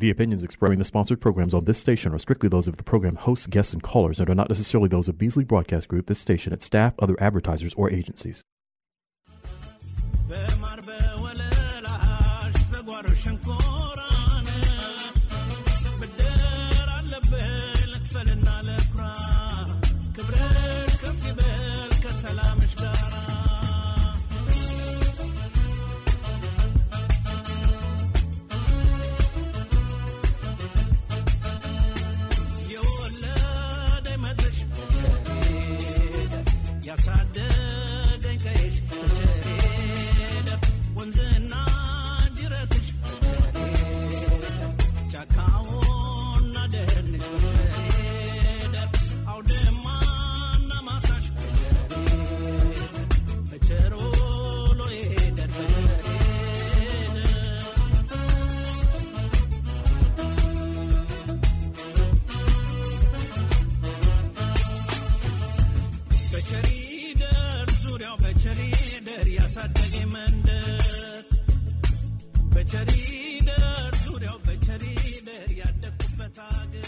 The opinions expressing the sponsored programs on this station are strictly those of the program hosts, guests, and callers and are not necessarily those of Beasley Broadcast Group, this station, its staff, other advertisers, or agencies. በማር በወለላሽ በጓሮ ሸንኮራን ብድር አለብህ ልክፈልና ለኩራ ክብርሽ ከፍ ይበል ከሰላምሽ ጋራ የወለደኝ መድረሽ በቸሬደ ያሳደገኝ ቀይሽ በቸሬደ ወንዝና ጅረትሽ በቸሬደ ጫካውና ደህንሽ በቸሬደ አውድማና ማሳሽ በቸሬደ በቸሮሎ ሄደር በቸሬደ በቸሪደር ዙሪያው በቸሪደር ያሳደገ መንደር በቸሪደር ዙሪያው በቸሪደር ያደግኩበት አገር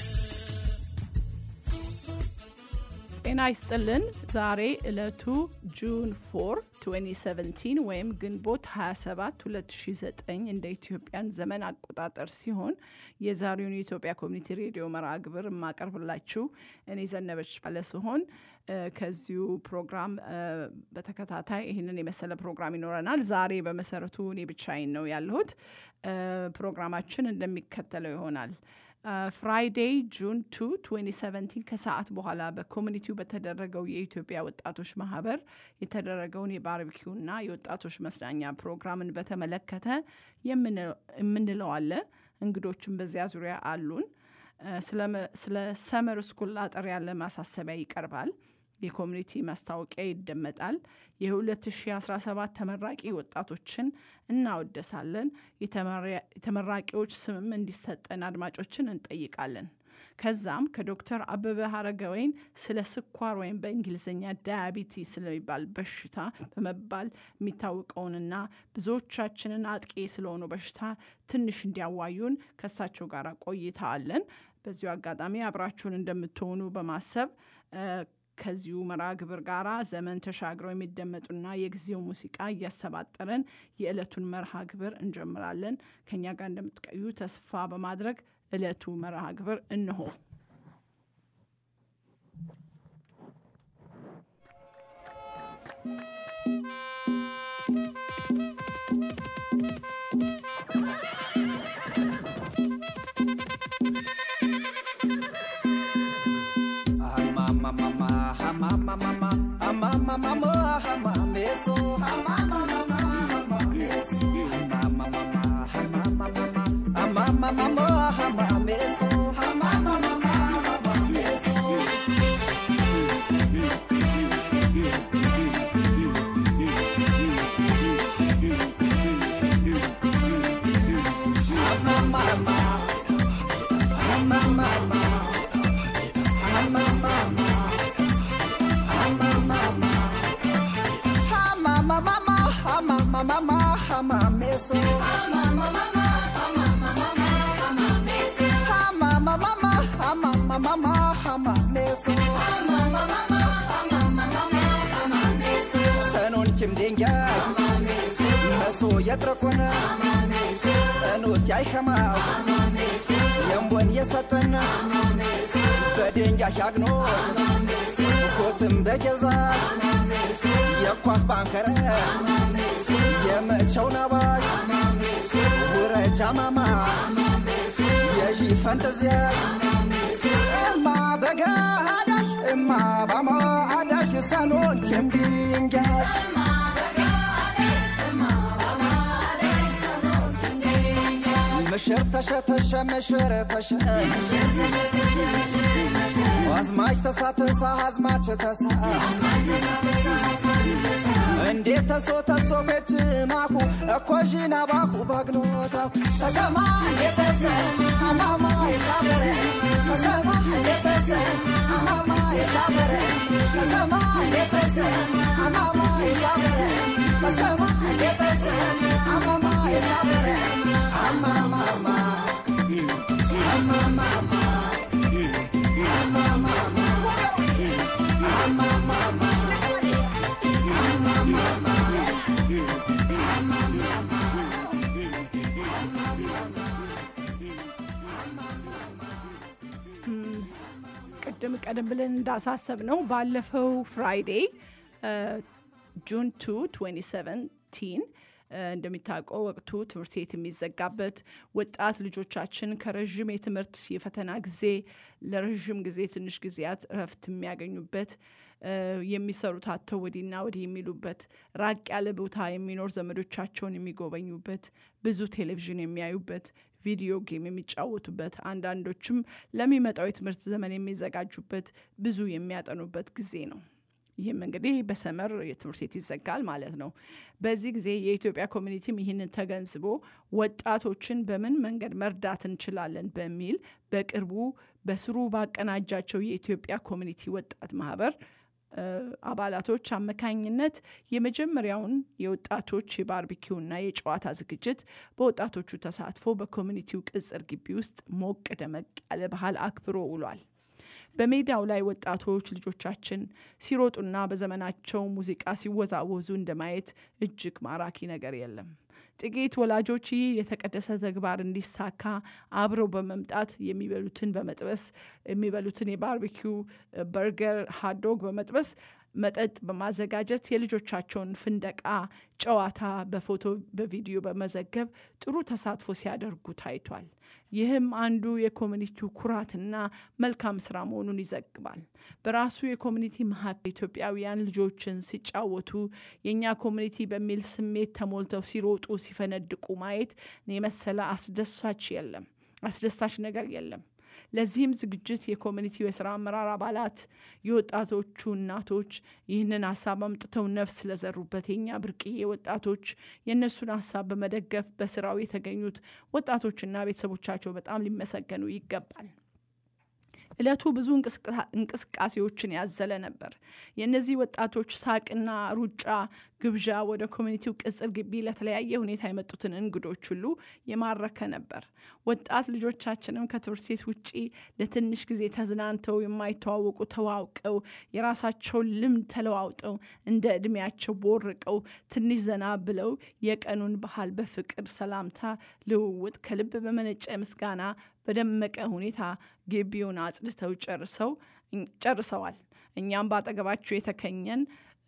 ጤና ይስጥልን። ዛሬ ዕለቱ ጁን 4 2017 ወይም ግንቦት 27 2009 እንደ ኢትዮጵያን ዘመን አቆጣጠር ሲሆን የዛሬውን የኢትዮጵያ ኮሚኒቲ ሬዲዮ መርሃ ግብር የማቀርብላችሁ እኔ ዘነበች ባለ ሲሆን እ፣ ከዚሁ ፕሮግራም እ፣ በተከታታይ ይህንን የመሰለ ፕሮግራም ይኖረናል። ዛሬ በመሰረቱ እኔ ብቻዬን ነው ያለሁት። እ፣ ፕሮግራማችን እንደሚከተለው ይሆናል። ፍራይዴይ ጁን 2 2017 ከሰዓት በኋላ በኮሚኒቲው በተደረገው የኢትዮጵያ ወጣቶች ማህበር የተደረገውን የባርቢኪውና የወጣቶች መዝናኛ ፕሮግራምን በተመለከተ የምን- የምንለው አለ። እንግዶችም በዚያ ዙሪያ አሉን። እ፣ ስለ- ስለ ሰመር ስኩል አጠር ያለ ማሳሰቢያ ይቀርባል። የኮሚኒቲ ማስታወቂያ ይደመጣል። የ2017 ተመራቂ ወጣቶችን እናወደሳለን። የተመራ- የተመራቂዎች ስምም እንዲሰጠን አድማጮችን እንጠይቃለን። ከዛም ከዶክተር አበበ ሀረገወይን ስለ ስኳር ወይም በእንግሊዝኛ ዳያቢቲ ስለሚባል በሽታ በመባል የሚታወቀውንና ብዙዎቻችንን አጥቂ ስለሆኑ በሽታ ትንሽ እንዲያዋዩን ከእሳቸው ጋር ቆይታ አለን። በዚሁ አጋጣሚ አብራችሁን እንደምትሆኑ በማሰብ እ፣ ከዚሁ መርሃ ግብር ጋር ዘመን ተሻግረው የሚደመጡና የጊዜው ሙዚቃ እያሰባጠረን የዕለቱን መርሃ ግብር እንጀምራለን። ከእኛ ጋር እንደምትቀዩ ተስፋ በማድረግ ዕለቱ መርሃ ግብር እንሆ። ሰኑን ኪም ድንጋይ መሶ የጥረኮነ ጠኑት ያይኸማው የንቦን የሰጠና በድንጋይ ሻግኖት ኮትም በገዛ የኳህ ባንከረ የመቸው ነባይ ውረጃ ማማ የዢ ፈንጠዚያ እማ በጋዳሽ እማ ባማ አዳሽ ሰኖን ኪም ድንጋይ ምሽር ተሸተሸ ምሽር ተሸ አዝማች ተሳተሳ አዝማች ተሳ እንዴት ተሶ ተሶ ቤች ማሁ እኮዥና ባሁ ባግኖታው ተሰማ እንዴተሰ አማማ የሳበረ ተሰማ እንዴተሰ አማማ የሳበረ ተሰማ እንዴተሰ አማማ የሳበረ ተሰማ እንዴተሰ አማማ የሳበረ አማማማ ቅድም ቀደም ብለን እንዳሳሰብ ነው ባለፈው ፍራይዴ ጁን 2 2017 እንደሚታወቀው ወቅቱ ትምህርት ቤት የሚዘጋበት ወጣት ልጆቻችን ከረዥም የትምህርት የፈተና ጊዜ ለረዥም ጊዜ ትንሽ ጊዜያት እረፍት የሚያገኙበት የሚሰሩት አተው ወዲና ወዲህ የሚሉበት ራቅ ያለ ቦታ የሚኖር ዘመዶቻቸውን የሚጎበኙበት ብዙ ቴሌቪዥን የሚያዩበት ቪዲዮ ጌም የሚጫወቱበት አንዳንዶችም ለሚመጣው የትምህርት ዘመን የሚዘጋጁበት ብዙ የሚያጠኑበት ጊዜ ነው ይህም እንግዲህ በሰመር የትምህርት ቤት ይዘጋል ማለት ነው በዚህ ጊዜ የኢትዮጵያ ኮሚኒቲም ይህንን ተገንዝቦ ወጣቶችን በምን መንገድ መርዳት እንችላለን በሚል በቅርቡ በስሩ ባቀናጃቸው የኢትዮጵያ ኮሚኒቲ ወጣት ማህበር አባላቶች አመካኝነት የመጀመሪያውን የወጣቶች የባርቢኪውና የጨዋታ ዝግጅት በወጣቶቹ ተሳትፎ በኮሚኒቲው ቅጽር ግቢ ውስጥ ሞቅ ደመቅ ያለ ባህል አክብሮ ውሏል በሜዳው ላይ ወጣቶች ልጆቻችን ሲሮጡና በዘመናቸው ሙዚቃ ሲወዛወዙ እንደማየት እጅግ ማራኪ ነገር የለም ጥቂት ወላጆች ይህ የተቀደሰ ተግባር እንዲሳካ አብረው በመምጣት የሚበሉትን በመጥበስ የሚበሉትን የባርቢኪው በርገር ሃዶግ በመጥበስ መጠጥ በማዘጋጀት የልጆቻቸውን ፍንደቃ ጨዋታ በፎቶ በቪዲዮ በመዘገብ ጥሩ ተሳትፎ ሲያደርጉ ታይቷል ይህም አንዱ የኮሚኒቲው ኩራትና መልካም ስራ መሆኑን ይዘግባል በራሱ የኮሚኒቲ መካከል ኢትዮጵያውያን ልጆችን ሲጫወቱ የእኛ ኮሚኒቲ በሚል ስሜት ተሞልተው ሲሮጡ ሲፈነድቁ ማየት የመሰለ አስደሳች የለም አስደሳች ነገር የለም ለዚህም ዝግጅት የኮሚኒቲው የስራ አመራር አባላት የወጣቶቹ እናቶች ይህንን ሀሳብ አምጥተው ነፍስ ለዘሩበት የኛ ብርቅዬ ወጣቶች የእነሱን ሀሳብ በመደገፍ በስራው የተገኙት ወጣቶችና ቤተሰቦቻቸው በጣም ሊመሰገኑ ይገባል እለቱ ብዙ እንቅስቃሴዎችን ያዘለ ነበር የእነዚህ ወጣቶች ሳቅና ሩጫ ግብዣ ወደ ኮሚኒቲው ቅጽር ግቢ ለተለያየ ሁኔታ የመጡትን እንግዶች ሁሉ የማረከ ነበር ወጣት ልጆቻችንም ከትምህርት ቤት ውጪ ለትንሽ ጊዜ ተዝናንተው የማይተዋወቁ ተዋውቀው የራሳቸውን ልምድ ተለዋውጠው እንደ እድሜያቸው ቦርቀው ትንሽ ዘና ብለው የቀኑን ባህል በፍቅር ሰላምታ ልውውጥ ከልብ በመነጨ ምስጋና በደመቀ ሁኔታ ግቢውን አጽድተው ጨርሰው ጨርሰዋል እኛም በአጠገባቸው የተከኘን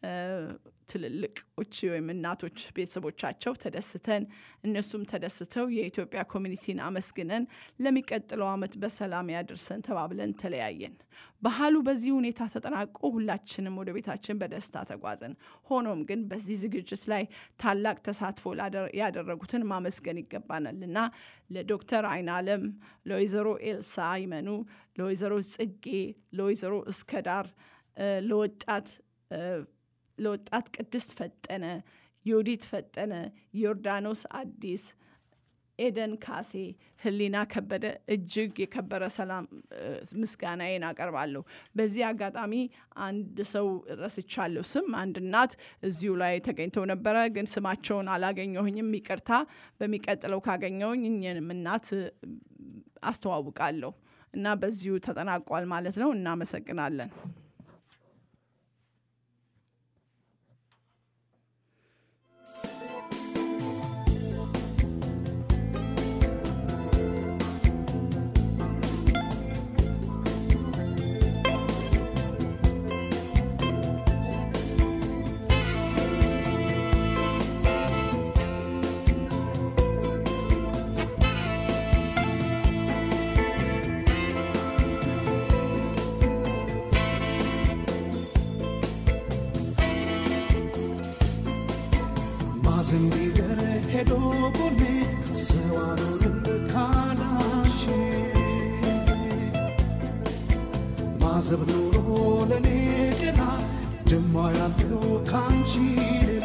ትልልቆች ወይም እናቶች ቤተሰቦቻቸው ተደስተን እነሱም ተደስተው የኢትዮጵያ ኮሚኒቲን አመስግነን ለሚቀጥለው አመት በሰላም ያድርሰን ተባብለን ተለያየን ባህሉ በዚህ ሁኔታ ተጠናቆ ሁላችንም ወደ ቤታችን በደስታ ተጓዘን ሆኖም ግን በዚህ ዝግጅት ላይ ታላቅ ተሳትፎ ያደረጉትን ማመስገን ይገባናል እና ለዶክተር አይን አለም ለወይዘሮ ኤልሳ ይመኑ ለወይዘሮ ጽጌ ለወይዘሮ እስከዳር ለወጣት ለወጣት ቅድስት ፈጠነ ዮዲት ፈጠነ ዮርዳኖስ አዲስ ኤደን ካሴ ህሊና ከበደ እጅግ የከበረ ሰላም ምስጋናዬን አቀርባለሁ በዚህ አጋጣሚ አንድ ሰው ረስቻለሁ ስም አንድ እናት እዚሁ ላይ ተገኝተው ነበረ ግን ስማቸውን አላገኘሁኝም ይቅርታ በሚቀጥለው ካገኘውኝ እኝንም እናት አስተዋውቃለሁ እና በዚሁ ተጠናቋል ማለት ነው እናመሰግናለን ማዘንቢገር ሄዶ ጎኔ ሰዋሩን ካላች ማዘብ ኑሮ ለኔ ገና ደማ ያለው ካንቺ ሌላ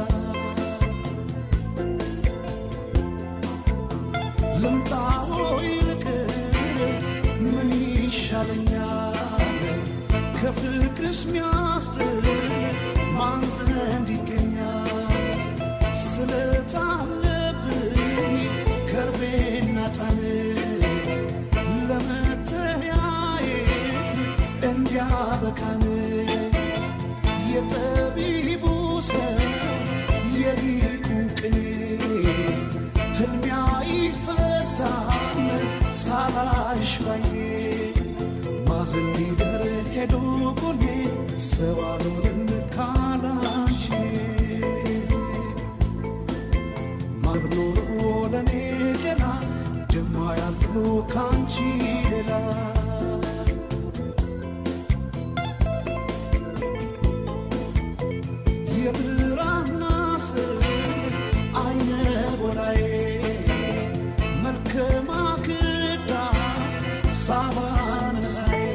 ልምጣዎ ይልቅር ምን ይሻለኛል ከፍቅርሽ ሚያስጥል ማን ዘንድ ይገኛል ስለታለብኝ ከርቤና ጣን ለመተያየት እንዲያበቃን የጠቢቡ ሰው የሊቁ ቅኔ ህልሚያ ይፈታም ሳላሽ ባዬ ማዘን ሊደረ ሄዶ ጎኔ ሰው አልሆንም ካላንቺ ማርኖሮ ለኔ ገና ደማ ያሉ ካንቺ ሌላ የብራና ስር አይነ ወላዬ መልከ ማክዳ ሳባ መሳዬ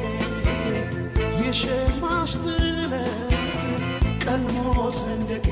የሸማሽ ጥለት ቀልሞ ሰንደቄ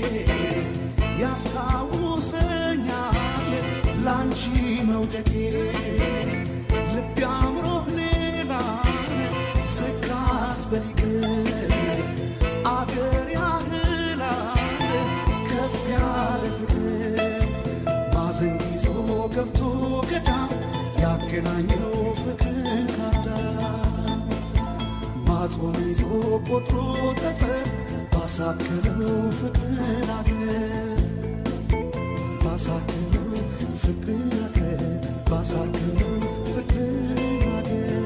ያስታውሰኛል ላንቺ መውደቄ ልቤ አምሮህ ሌላን ስካት በሊቅር አገር ያህላል ከፍ ያለ ፍቅር ማዘን ይዞ ገብቶ ገዳም ያገናኘው ፍቅር ካዳም ማጾም ይዞ ቆጥሮ ጠጠር ባሳከለው ፍቅር አገር ባሳከለው ፍቅር አገር ባሳከለው ፍቅር አገር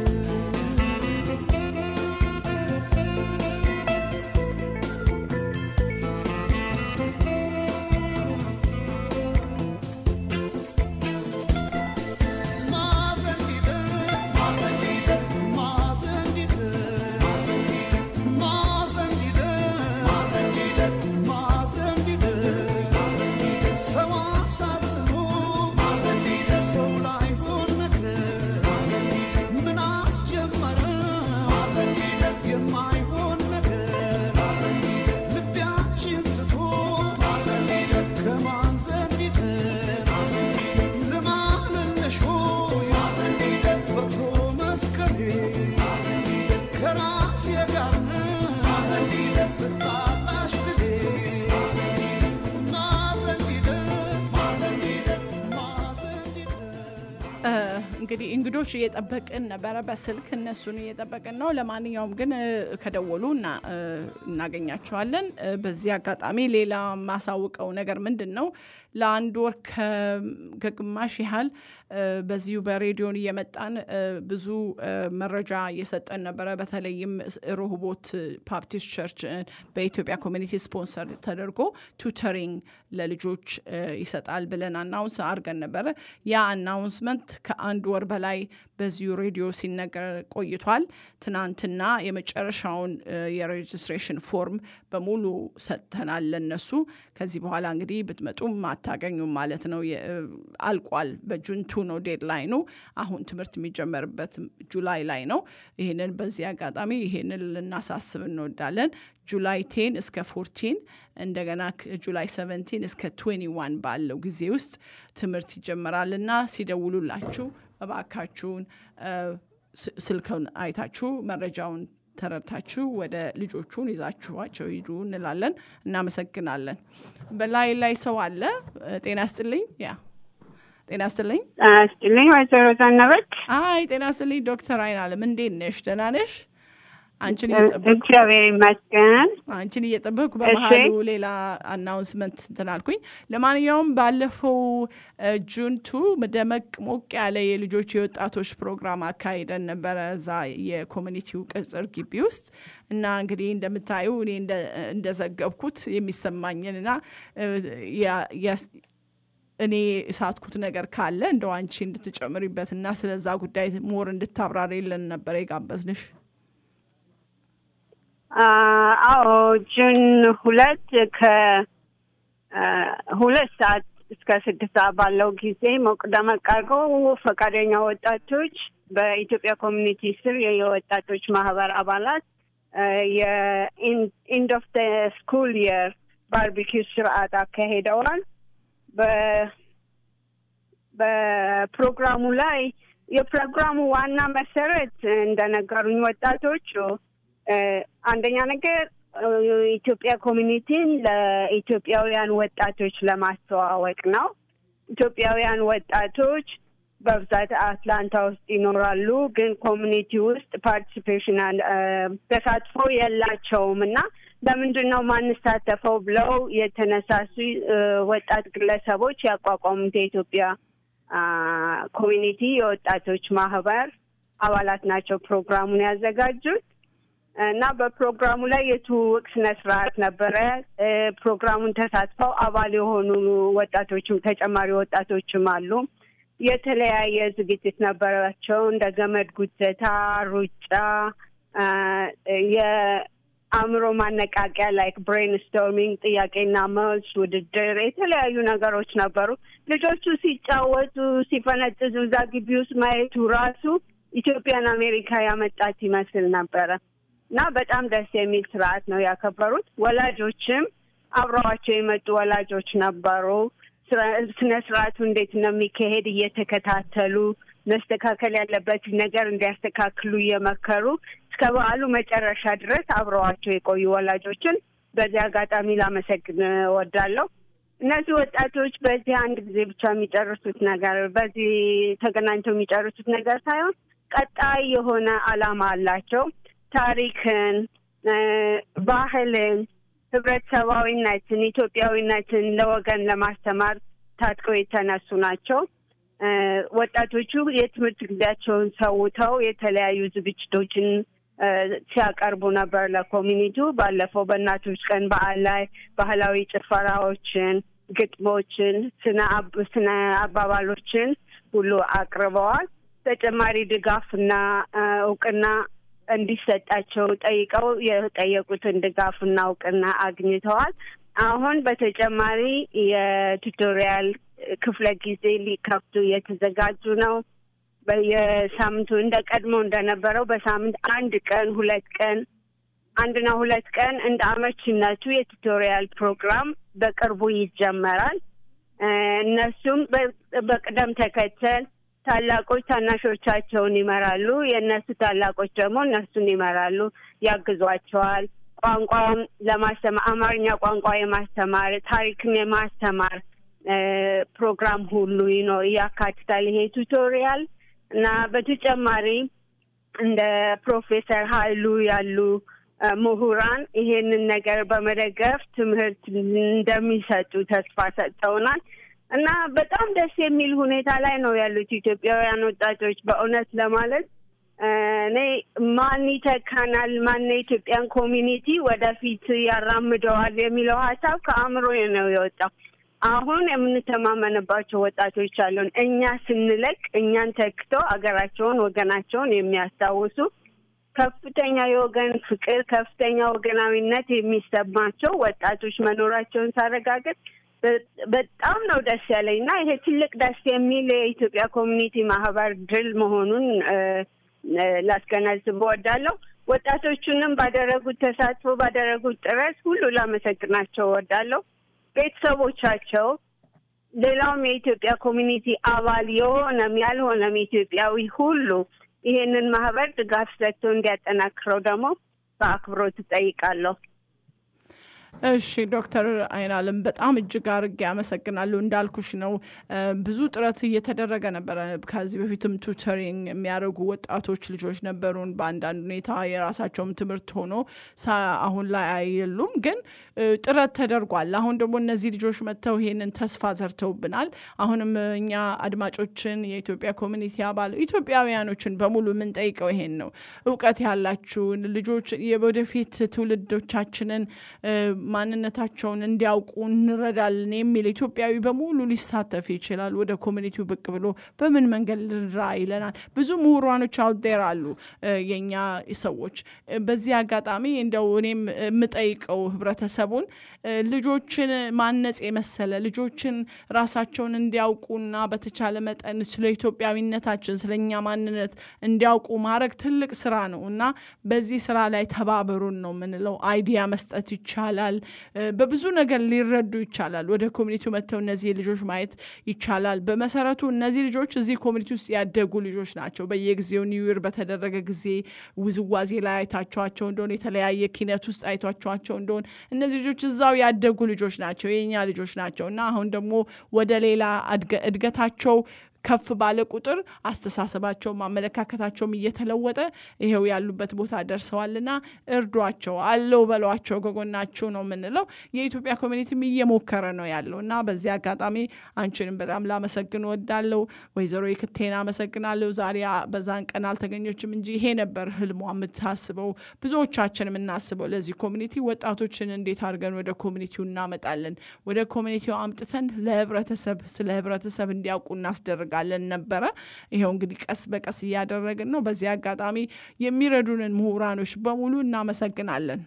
የማይሆን ነገር ልቢያችን ትቶ ከማን ዘንድ ይደር ልማልልሽ ሆይ በቶ መስቀሌ ከራሴ ጋር ነው ብጣላሽ ትሌ ማዘን ቢደር ማዘን ቢደር ማዘን ቢደር እ፣ እንግዲህ እንግዶች እየጠበቅን ነበረ በስልክ እነሱን እየጠበቅን ነው። ለማንኛውም ግን እ፣ ከደወሉ እና እ፣ እናገኛቸዋለን። እ፣ በዚህ አጋጣሚ ሌላ ማሳውቀው ነገር ምንድን ነው ለአንድ ወር ከ- ከግማሽ ያህል እ፣ በዚሁ በሬዲዮን እየመጣን እ፣ ብዙ እ፣ መረጃ እየሰጠን ነበረ። በተለይም ሮህቦት ባፕቲስት ቸርች እ፣ በኢትዮጵያ ኮሚኒቲ ስፖንሰር ተደርጎ ቱተሪንግ ለልጆች እ፣ ይሰጣል ብለን አናውንስ አድርገን ነበረ። ያ አናውንስመንት ከአንድ ወር በላይ በዚሁ ሬዲዮ ሲነገር ቆይቷል። ትናንትና የመጨረሻውን እ፣ የሬጅስትሬሽን ፎርም በሙሉ ሰጥተናል ለነሱ። ከዚህ በኋላ እንግዲህ ብትመጡም አታገኙም ማለት ነው። የ- እ፣ አልቋል። በጁንቱ ነው ዴድላይኑ። አሁን ትምህርት የሚጀመርበት ጁላይ ላይ ነው። ይህንን በዚህ አጋጣሚ ይህንን ልናሳስብ እንወዳለን። ጁላይ ቴን እስከ ፎርቲን እንደገና ከ- ጁላይ ሰቨንቲን እስከ ትዌንቲ ዋን ባለው ጊዜ ውስጥ ትምህርት ይጀመራልና ሲደውሉላችሁ እባካችሁን እ፣ ስ- ስልክን አይታችሁ መረጃውን ተረድታችሁ ወደ ልጆቹን ይዛችኋቸው ሂዱ እንላለን። እናመሰግናለን። በላይ ላይ ሰው አለ። እ፣ ጤና ስጥልኝ። ያ ጤና ስጥልኝ። ስጥልኝ ወይዘሮ ዘነበች አይ ጤና ስጥልኝ ዶክተር አይናለም እንዴት ነሽ? ደህና ነሽ? አንቺን እየጠበቅኩ እግዚአብሔር ይመስገን። አንቺን እየጠበቅኩ በመሀሉ ሌላ አናውንስመንት እንትን አልኩኝ። ለማንኛውም ባለፈው እ፣ ጁንቱ ደመቅ ሞቅ ያለ የልጆች የወጣቶች ፕሮግራም አካሂደን ነበረ እዛ የኮሚኒቲው ቅጽር ግቢ ውስጥ እና እንግዲህ እንደምታዩ እኔ እንደ- እንደዘገብኩት የሚሰማኝንና እ፣ ያ- ያስ- እኔ እሳትኩት ነገር ካለ እንደው አንቺ እንድትጨምሪበትና ስለዛ ጉዳይ ሞር እንድታብራሪልን ነበረ የጋበዝንሽ። አ- አዎ ጁን ሁለት ከሁለት ሰዓት እስከ ስድስት ሰዓት ባለው ጊዜ ሞቅ ደመቅ አድርገው ፈቃደኛ ወጣቶች በኢትዮጵያ ኮሚኒቲ ስር የወጣቶች ማህበር አባላት የኢንድ ኦፍ ስኩል የር ባርቢኪው ስርዓት አካሂደዋል። በ- በፕሮግራሙ ላይ የፕሮግራሙ ዋና መሰረት እንደነገሩኝ ወጣቶቹ እ፣ አንደኛ ነገር እ፣ ኢትዮጵያ ኮሚኒቲን ለኢትዮጵያውያን ወጣቶች ለማስተዋወቅ ነው። ኢትዮጵያውያን ወጣቶች በብዛት አትላንታ ውስጥ ይኖራሉ፣ ግን ኮሚኒቲ ውስጥ ፓርቲሲፔሽን ተሳትፎ የላቸውም እና ለምንድን ነው ማንሳተፈው ብለው የተነሳሱ እ፣ ወጣት ግለሰቦች ያቋቋሙት የኢትዮጵያ አ፣ ኮሚኒቲ የወጣቶች ማህበር አባላት ናቸው ፕሮግራሙን ያዘጋጁት። እና በፕሮግራሙ ላይ የትውውቅ ስነ ስርዓት ነበረ። እ፣ ፕሮግራሙን ተሳትፈው አባል የሆኑ ወጣቶችም ተጨማሪ ወጣቶችም አሉ። የተለያየ ዝግጅት ነበራቸው እንደ ገመድ ጉተታ፣ ሩጫ፣ አ፣ የአእምሮ ማነቃቂያ ላይክ ብሬን ስቶርሚንግ፣ ጥያቄና መልስ ውድድር፣ የተለያዩ ነገሮች ነበሩ። ልጆቹ ሲጫወቱ ሲፈነጥዙ እዛ ግቢ ውስጥ ማየቱ ራሱ ኢትዮጵያን አሜሪካ ያመጣት ይመስል ነበረ እና በጣም ደስ የሚል ስርዓት ነው ያከበሩት። ወላጆችም አብረዋቸው የመጡ ወላጆች ነበሩ። ስነ ስርዓቱ እንዴት እንደሚካሄድ እየተከታተሉ መስተካከል ያለበትን ነገር እንዲያስተካክሉ እየመከሩ እስከ በዓሉ መጨረሻ ድረስ አብረዋቸው የቆዩ ወላጆችን በዚህ አጋጣሚ ላመሰግን እወዳለሁ። እነዚህ ወጣቶች በዚህ አንድ ጊዜ ብቻ የሚጨርሱት ነገር በዚህ ተገናኝተው የሚጨርሱት ነገር ሳይሆን ቀጣይ የሆነ ዓላማ አላቸው። ታሪክን፣ እ፣ ባህልን፣ ህብረተሰባዊነትን፣ ኢትዮጵያዊነትን ለወገን ለማስተማር ታጥቀው የተነሱ ናቸው። እ፣ ወጣቶቹ የትምህርት ጊዜያቸውን ሰውተው የተለያዩ ዝግጅቶችን እ፣ ሲያቀርቡ ነበር ለኮሚኒቲው። ባለፈው በእናቶች ቀን በዓል ላይ ባህላዊ ጭፈራዎችን፣ ግጥሞችን፣ ስነ አብ- ስነ አባባሎችን ሁሉ አቅርበዋል። ተጨማሪ ድጋፍና እ፣ እውቅና እንዲሰጣቸው ጠይቀው የጠየቁትን ድጋፍና እውቅና አግኝተዋል። አሁን በተጨማሪ የቱቶሪያል ክፍለ ጊዜ ሊከፍቱ እየተዘጋጁ ነው። በየሳምንቱ እንደ ቀድሞ እንደነበረው በሳምንት አንድ ቀን ሁለት ቀን አንድና ሁለት ቀን እንደ አመቺነቱ የቱቶሪያል ፕሮግራም በቅርቡ ይጀመራል። እ፣ እነሱም በ- በቅደም ተከተል ታላቆች ታናሾቻቸውን ይመራሉ። የእነሱ ታላቆች ደግሞ እነሱን ይመራሉ፣ ያግዟቸዋል። ቋንቋም ለማስተማር አማርኛ ቋንቋ የማስተማር ታሪክን የማስተማር እ፣ ፕሮግራም ሁሉ ይኖ ያካትታል ይሄ ቱቶሪያል እና በተጨማሪ እንደ ፕሮፌሰር ኃይሉ ያሉ እ፣ ምሁራን ይሄንን ነገር በመደገፍ ትምህርት እንደሚሰጡ ተስፋ ሰጥተውናል እና በጣም ደስ የሚል ሁኔታ ላይ ነው ያሉት ኢትዮጵያውያን ወጣቶች። በእውነት ለማለት እ፣ እኔ ማን ይተካናል፣ ማን የኢትዮጵያን ኮሚኒቲ ወደፊት ያራምደዋል የሚለው ሀሳብ ከአእምሮ ነው የወጣው። አሁን የምንተማመንባቸው ወጣቶች አሉን። እኛ ስንለቅ እኛን ተክተው አገራቸውን ወገናቸውን የሚያስታውሱ ከፍተኛ የወገን ፍቅር፣ ከፍተኛ ወገናዊነት የሚሰማቸው ወጣቶች መኖራቸውን ሳረጋገጥ በ- በጣም ነው ደስ ያለኝ እና ይሄ ትልቅ ደስ የሚል የኢትዮጵያ ኮሚኒቲ ማህበር ድል መሆኑን እ፣ እ፣ ላስገነዝብ እወዳለሁ። ወጣቶቹንም ባደረጉት ተሳትፎ ባደረጉት ጥረት ሁሉ ላመሰግናቸው እወዳለሁ። ቤተሰቦቻቸው፣ ሌላውም የኢትዮጵያ ኮሚኒቲ አባል የሆነም ያልሆነም ኢትዮጵያዊ ሁሉ ይሄንን ማህበር ድጋፍ ሰጥቶ እንዲያጠናክረው ደግሞ በአክብሮት እጠይቃለሁ። እሺ ዶክተር አይናለም በጣም እጅግ አርጌ አመሰግናለሁ። እንዳልኩሽ ነው እ፣ ብዙ ጥረት እየተደረገ ነበረ። ከዚህ በፊትም ቱተሪንግ የሚያደርጉ ወጣቶች ልጆች ነበሩን። በአንዳንድ ሁኔታ የራሳቸውም ትምህርት ሆኖ ሳ- አሁን ላይ አይሉም፣ ግን እ፣ ጥረት ተደርጓል። አሁን ደግሞ እነዚህ ልጆች መጥተው ይሄንን ተስፋ ዘርተውብናል። አሁንም እኛ አድማጮችን የኢትዮጵያ ኮሚኒቲ አባል ኢትዮጵያውያኖችን በሙሉ የምንጠይቀው ይሄን ነው። እውቀት ያላችሁን ልጆች የወደፊት ትውልዶቻችንን እ፣ ማንነታቸውን እንዲያውቁ እንረዳለን የሚል ኢትዮጵያዊ በሙሉ ሊሳተፍ ይችላል። ወደ ኮሚኒቲው ብቅ ብሎ በምን መንገድ ልንራ ይለናል። ብዙ ምሁራኖች አውዴር አሉ እ፣ የእኛ ሰዎች እ፣ በዚህ አጋጣሚ እንደው እኔም የምጠይቀው ህብረተሰቡን እ፣ ልጆችን ማነጽ የመሰለ ልጆችን ራሳቸውን እንዲያውቁና በተቻለ መጠን ስለ ኢትዮጵያዊነታችን ስለ እኛ ማንነት እንዲያውቁ ማድረግ ትልቅ ስራ ነው እና በዚህ ስራ ላይ ተባበሩን ነው የምንለው። አይዲያ መስጠት ይቻላል። እ፣ በብዙ ነገር ሊረዱ ይቻላል። ወደ ኮሚኒቲው መጥተው እነዚህ ልጆች ማየት ይቻላል። በመሰረቱ እነዚህ ልጆች እዚህ ኮሚኒቲ ውስጥ ያደጉ ልጆች ናቸው። በየጊዜው ኒውይር በተደረገ ጊዜ ውዝዋዜ ላይ አይታቸዋቸው እንደሆነ የተለያየ ኪነት ውስጥ አይቷቸዋቸው እንደሆነ እነዚህ ልጆች እዛው ያደጉ ልጆች ናቸው፣ የኛ ልጆች ናቸው እና አሁን ደግሞ ወደ ሌላ አድገ- እድገታቸው ከፍ ባለ ቁጥር አስተሳሰባቸውም አመለካከታቸውም እየተለወጠ ይሄው ያሉበት ቦታ ደርሰዋልና እርዷቸው፣ አለው በሏቸው፣ ከጎናችሁ ነው የምንለው። የኢትዮጵያ ኮሚኒቲም እየሞከረ ነው ያለው እና በዚህ አጋጣሚ አንቺንም በጣም ላመሰግን ወዳለው ወይዘሮ የክቴን አመሰግናለሁ። ዛሬ በዛን ቀን አልተገኘችም እንጂ ይሄ ነበር ህልሟ የምታስበው፣ ብዙዎቻችን የምናስበው ለዚህ ኮሚኒቲ ወጣቶችን እንዴት አድርገን ወደ ኮሚኒቲው እናመጣለን፣ ወደ ኮሚኒቲው አምጥተን ለህብረተሰብ ስለ ህብረተሰብ እንዲያውቁ እናስደርጋለን ነበረ። ይኸው እንግዲህ ቀስ በቀስ እያደረግን ነው። በዚህ አጋጣሚ የሚረዱንን ምሁራኖች በሙሉ እናመሰግናለን።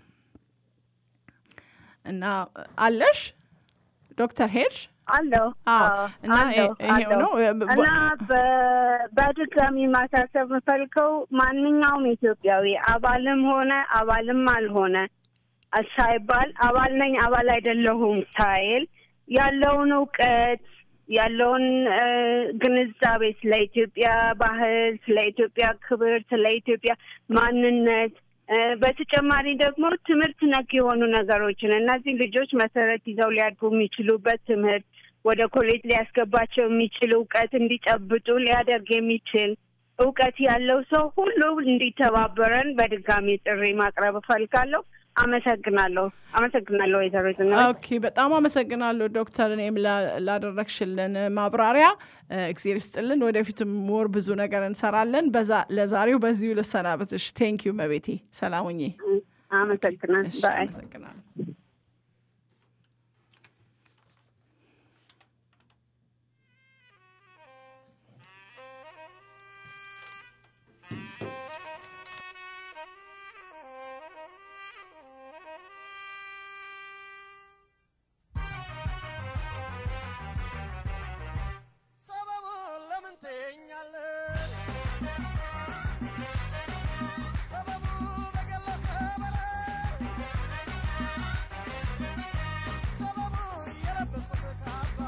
እና አለሽ ዶክተር ሄድሽ አለው አዎ። አዎ፣ እና አለው፣ ይሄ- ይሄው አለው። ነው። በ- እና በ- በድጋሚ ማሳሰብ የምፈልገው ማንኛውም ኢትዮጵያዊ አባልም ሆነ አባልም አልሆነ ሳይባል አባል ነኝ አባል አይደለሁም ሳይል ያለውን እውቀት ያለውን እ፣ ግንዛቤ ስለ ኢትዮጵያ ባህል፣ ስለ ኢትዮጵያ ክብር፣ ስለ ኢትዮጵያ ማንነት እ፣ በተጨማሪ ደግሞ ትምህርት ነክ የሆኑ ነገሮችን እነዚህ ልጆች መሰረት ይዘው ሊያድጉ የሚችሉበት ትምህርት ወደ ኮሌጅ ሊያስገባቸው የሚችል እውቀት እንዲጨብጡ ሊያደርግ የሚችል እውቀት ያለው ሰው ሁሉ እንዲተባበረን በድጋሚ ጥሪ ማቅረብ እፈልጋለሁ። አመሰግናለሁ። አመሰግናለሁ ወይዘሮ ዝናሽ። ኦኬ በጣም አመሰግናለሁ ዶክተር፣ እኔም ላ- ላደረግሽልን ማብራሪያ እ፣ እግዜር ይስጥልን። ወደፊትም ሞር ብዙ ነገር እንሰራለን። በዛ- ለዛሬው በዚሁ ልሰናበትሽ። ቴንክ ዩ መቤቴ። ሰላም ሁኚ። አመሰግናለሁ። እሺ፣ ባይ አመሰግናለሁ። ሰበቡን ለምን ትይኛለሽ? ሰበቡ በገለጸ በላይ ሰበቡ የለበስኩት ካባ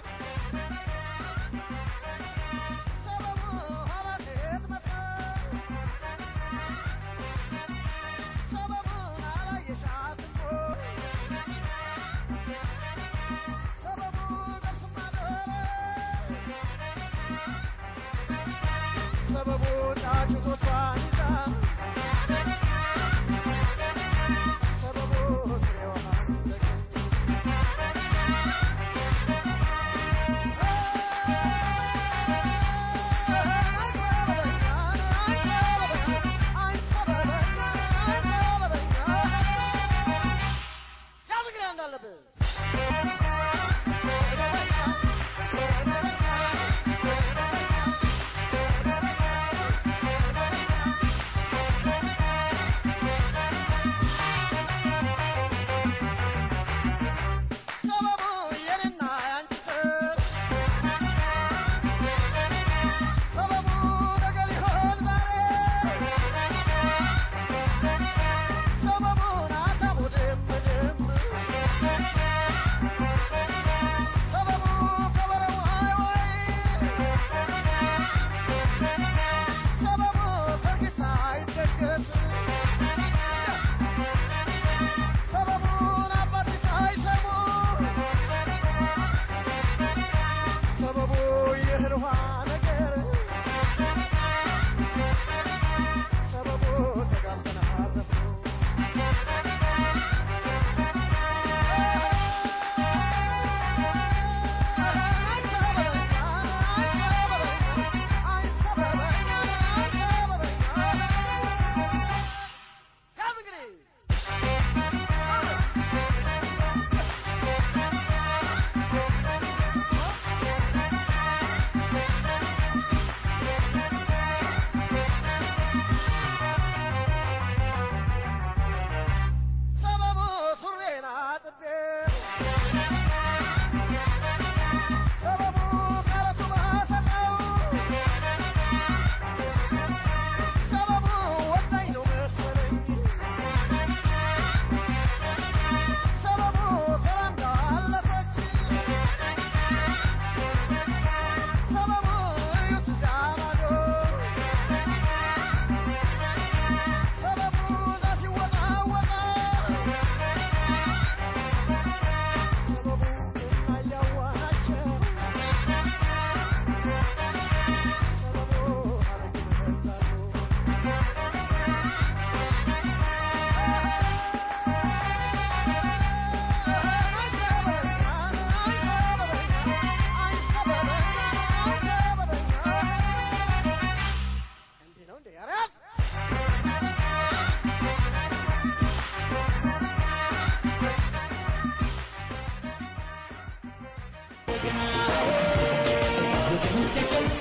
ሰበቡ ኋላ ከየት መጣ? ሰበቡን አላየሻትም ወይ? ሰበቡ ገብስማ ዶሮ ሰበቡ ጫጩቶቿን ይዛ ሰበቡ ፍሬዋን ስትለቅም ያዝ እንግዲህ እንዳለብህ ሰበቡ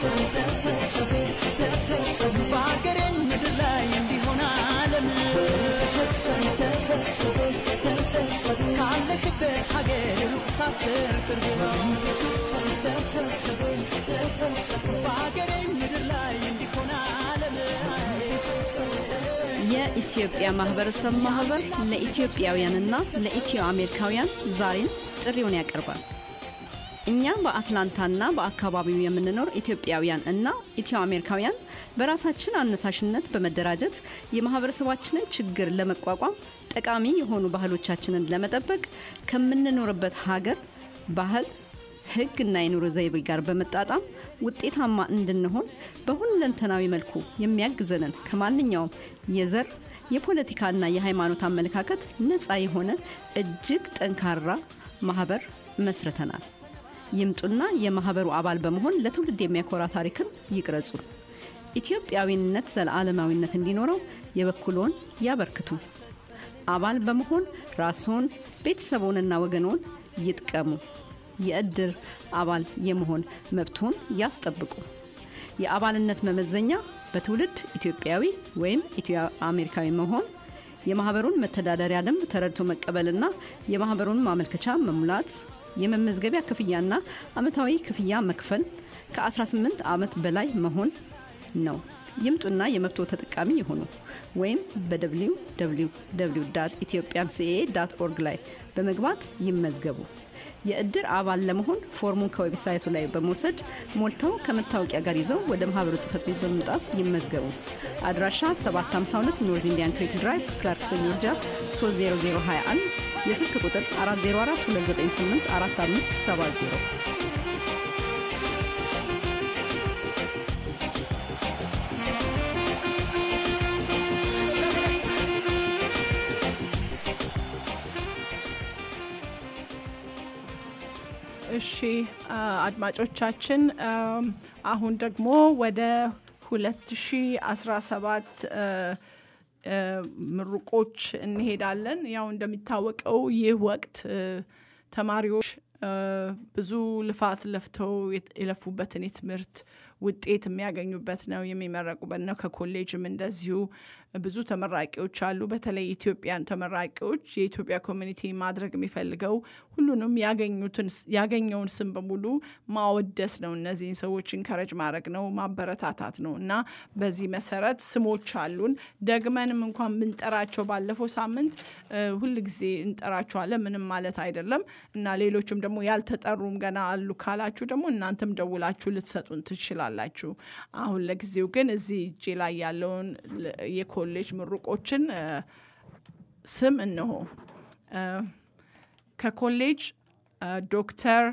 በሀገሬ ምድር ላይ እንዲሆን አለም ካለክበት ሀገር ሩቅ ሳትር ቅርብ በሀገሬ ምድር ላይ እንዲሆን አለም የኢትዮጵያ ማህበረሰብ ማህበር ለኢትዮጵያውያንና ለኢትዮ አሜሪካውያን ዛሬም ጥሪውን ያቀርባል። እኛ በአትላንታና በአካባቢው የምንኖር ኢትዮጵያውያን እና ኢትዮ አሜሪካውያን በራሳችን አነሳሽነት በመደራጀት የማህበረሰባችንን ችግር ለመቋቋም ጠቃሚ የሆኑ ባህሎቻችንን ለመጠበቅ ከምንኖርበት ሀገር ባህል ሕግና የኑሮ ዘይቤ ጋር በመጣጣም ውጤታማ እንድንሆን በሁለንተናዊ መልኩ የሚያግዘንን ከማንኛውም የዘር የፖለቲካና የሃይማኖት አመለካከት ነፃ የሆነ እጅግ ጠንካራ ማህበር መስርተናል። ይምጡና የማህበሩ አባል በመሆን ለትውልድ የሚያኮራ ታሪክን ይቅረጹ። ኢትዮጵያዊነት ዘለዓለማዊነት እንዲኖረው የበኩልዎን ያበርክቱ። አባል በመሆን ራስዎን ቤተሰቦንና ወገኖን ይጥቀሙ። የእድር አባል የመሆን መብትዎን ያስጠብቁ። የአባልነት መመዘኛ በትውልድ ኢትዮጵያዊ ወይም ኢትዮ አሜሪካዊ መሆን፣ የማህበሩን መተዳደሪያ ደንብ ተረድቶ መቀበልና የማህበሩን ማመልከቻ መሙላት፣ የመመዝገቢያ ክፍያና አመታዊ ክፍያ መክፈል፣ ከ18 ዓመት በላይ መሆን ነው። ይምጡና የመብቶ ተጠቃሚ ይሁኑ። ወይም በwww ኢትዮጵያን ሲኤ ዳት ኦርግ ላይ በመግባት ይመዝገቡ። የእድር አባል ለመሆን ፎርሙን ከዌብሳይቱ ላይ በመውሰድ ሞልተው ከመታወቂያ ጋር ይዘው ወደ ማህበሩ ጽህፈት ቤት በመምጣት ይመዝገቡ። አድራሻ 752 ኖርዝ ኢንዲያን ክሪክ ድራይቭ ክላርክሰን ጆርጂያ 30021 የስልክ ቁጥር 404 298 4570 እሺ አ- አድማጮቻችን አም፣ አሁን ደግሞ ወደ 2017 አ፣ አ፣ ምሩቆች እንሄዳለን። ያው እንደሚታወቀው ይህ ወቅት አ፣ ተማሪዎች አ፣ ብዙ ልፋት ለፍተው የት- የለፉበትን የትምህርት ውጤት የሚያገኙበት ነው፣ የሚመረቁበት ነው። ከኮሌጅም እንደዚሁ ብዙ ተመራቂዎች አሉ። በተለይ ኢትዮጵያን ተመራቂዎች የኢትዮጵያ ኮሚኒቲ ማድረግ የሚፈልገው ሁሉንም ያገኙትን ያገኘውን ስም በሙሉ ማወደስ ነው። እነዚህን ሰዎች ኢንከረጅ ማድረግ ነው፣ ማበረታታት ነው እና በዚህ መሰረት ስሞች አሉን። ደግመንም እንኳን ብንጠራቸው ባለፈው ሳምንት እ፣ ሁል ጊዜ እንጠራቸዋለን። ምንም ማለት አይደለም እና ሌሎችም ደግሞ ያልተጠሩም ገና አሉ ካላችሁ ደግሞ እናንተም ደውላችሁ ልትሰጡን ትችላላችሁ። አሁን ለጊዜው ግን እዚህ እጄ ላይ ያለውን ል- የኮሌጅ ምሩቆችን እ፣ ስም እንሆ እ፣ ከኮሌጅ እ፣ ዶክተር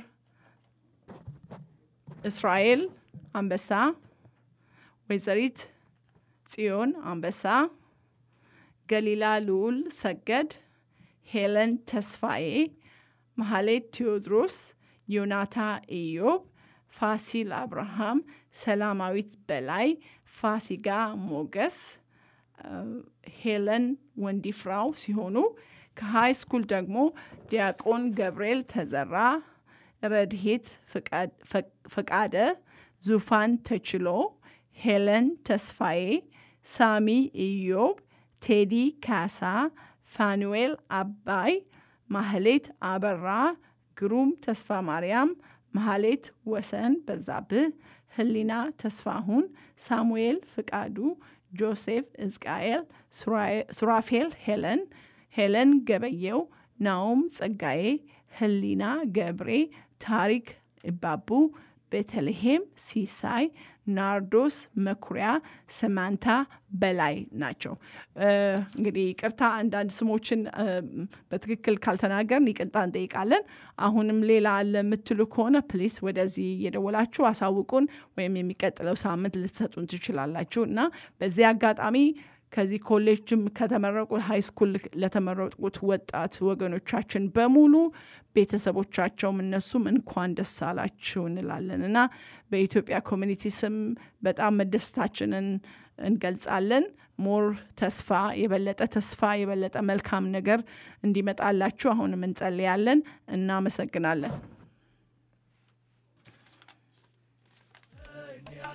እስራኤል አንበሳ፣ ወይዘሪት ጽዮን አንበሳ፣ ገሊላ ልዑል ሰገድ፣ ሄለን ተስፋዬ፣ መሐሌት ቴዎድሮስ፣ ዮናታ ኢዮብ፣ ፋሲል አብርሃም፣ ሰላማዊት በላይ፣ ፋሲጋ ሞገስ፣ እ፣ ሄለን ወንዲፍራው ሲሆኑ ከሃይ ስኩል ደግሞ ዲያቆን ገብርኤል ተዘራ፣ ረድሄት ፍቃድ- ፈ- ፈቃደ፣ ዙፋን ተችሎ፣ ሄለን ተስፋዬ፣ ሳሚ ኢዮብ፣ ቴዲ ካሳ፣ ፋኑኤል አባይ፣ ማህሌት አበራ፣ ግሩም ተስፋ ማርያም፣ ማህሌት ወሰን በዛብህ፣ ህሊና ተስፋሁን፣ ሳሙኤል ፍቃዱ፣ ጆሴፍ እዝቃኤል፣ ሱራፌል ሄለን፣ ሄለን ገበየው፣ ናኦም ጸጋዬ፣ ህሊና ገብሬ፣ ታሪክ እባቡ፣ ቤተልሔም ሲሳይ፣ ናርዶስ መኩሪያ፣ ሰማንታ በላይ ናቸው። እ፣ እንግዲህ ይቅርታ አንዳንድ ስሞችን እ፣ በትክክል ካልተናገርን ይቅርታ እንጠይቃለን። አሁንም ሌላ አለ የምትሉ ከሆነ ፕሊስ ወደዚህ እየደወላችሁ አሳውቁን፣ ወይም የሚቀጥለው ሳምንት ልትሰጡን ትችላላችሁ እና በዚህ አጋጣሚ ከዚህ ኮሌጅም ከተመረቁ ሃይ ስኩል ለተመረቁት ወጣት ወገኖቻችን በሙሉ ቤተሰቦቻቸውም እነሱም እንኳን ደስ አላችሁ እንላለን እና በኢትዮጵያ ኮሚኒቲ ስም በጣም መደሰታችንን እንገልጻለን። ሞር ተስፋ የበለጠ ተስፋ የበለጠ መልካም ነገር እንዲመጣላችሁ አሁንም እንጸልያለን። እናመሰግናለን።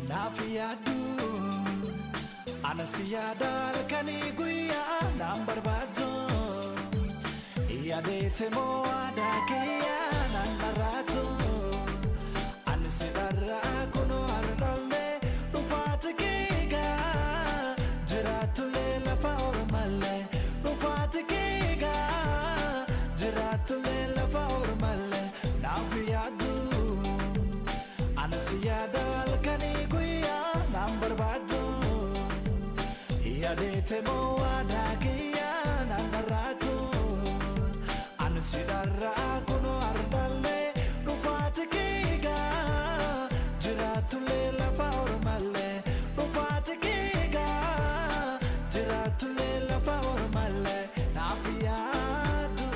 naaf yaaddu anas yaada halkanii guyyaa naan barbaaddu yaadeete moo aadaa kiyyaa naan dharraatu ani si dharraa kunoo hardollee dhufaati kiigaa jiraatullee lafa ormallee dhufaati kiigaa jiraatullee lafa ormallee naaf yaaddu anas yaada halkanii guyyaa naan barbaaddu yaadeete moo aadaa kiyyaa naan dharraatu ani si dharraa kunoo hardallee dhufaati kiigaa jiraatullee lafa ormallee dhufaati kiigaa jiraatullee lafa ormallee naaf yaadu.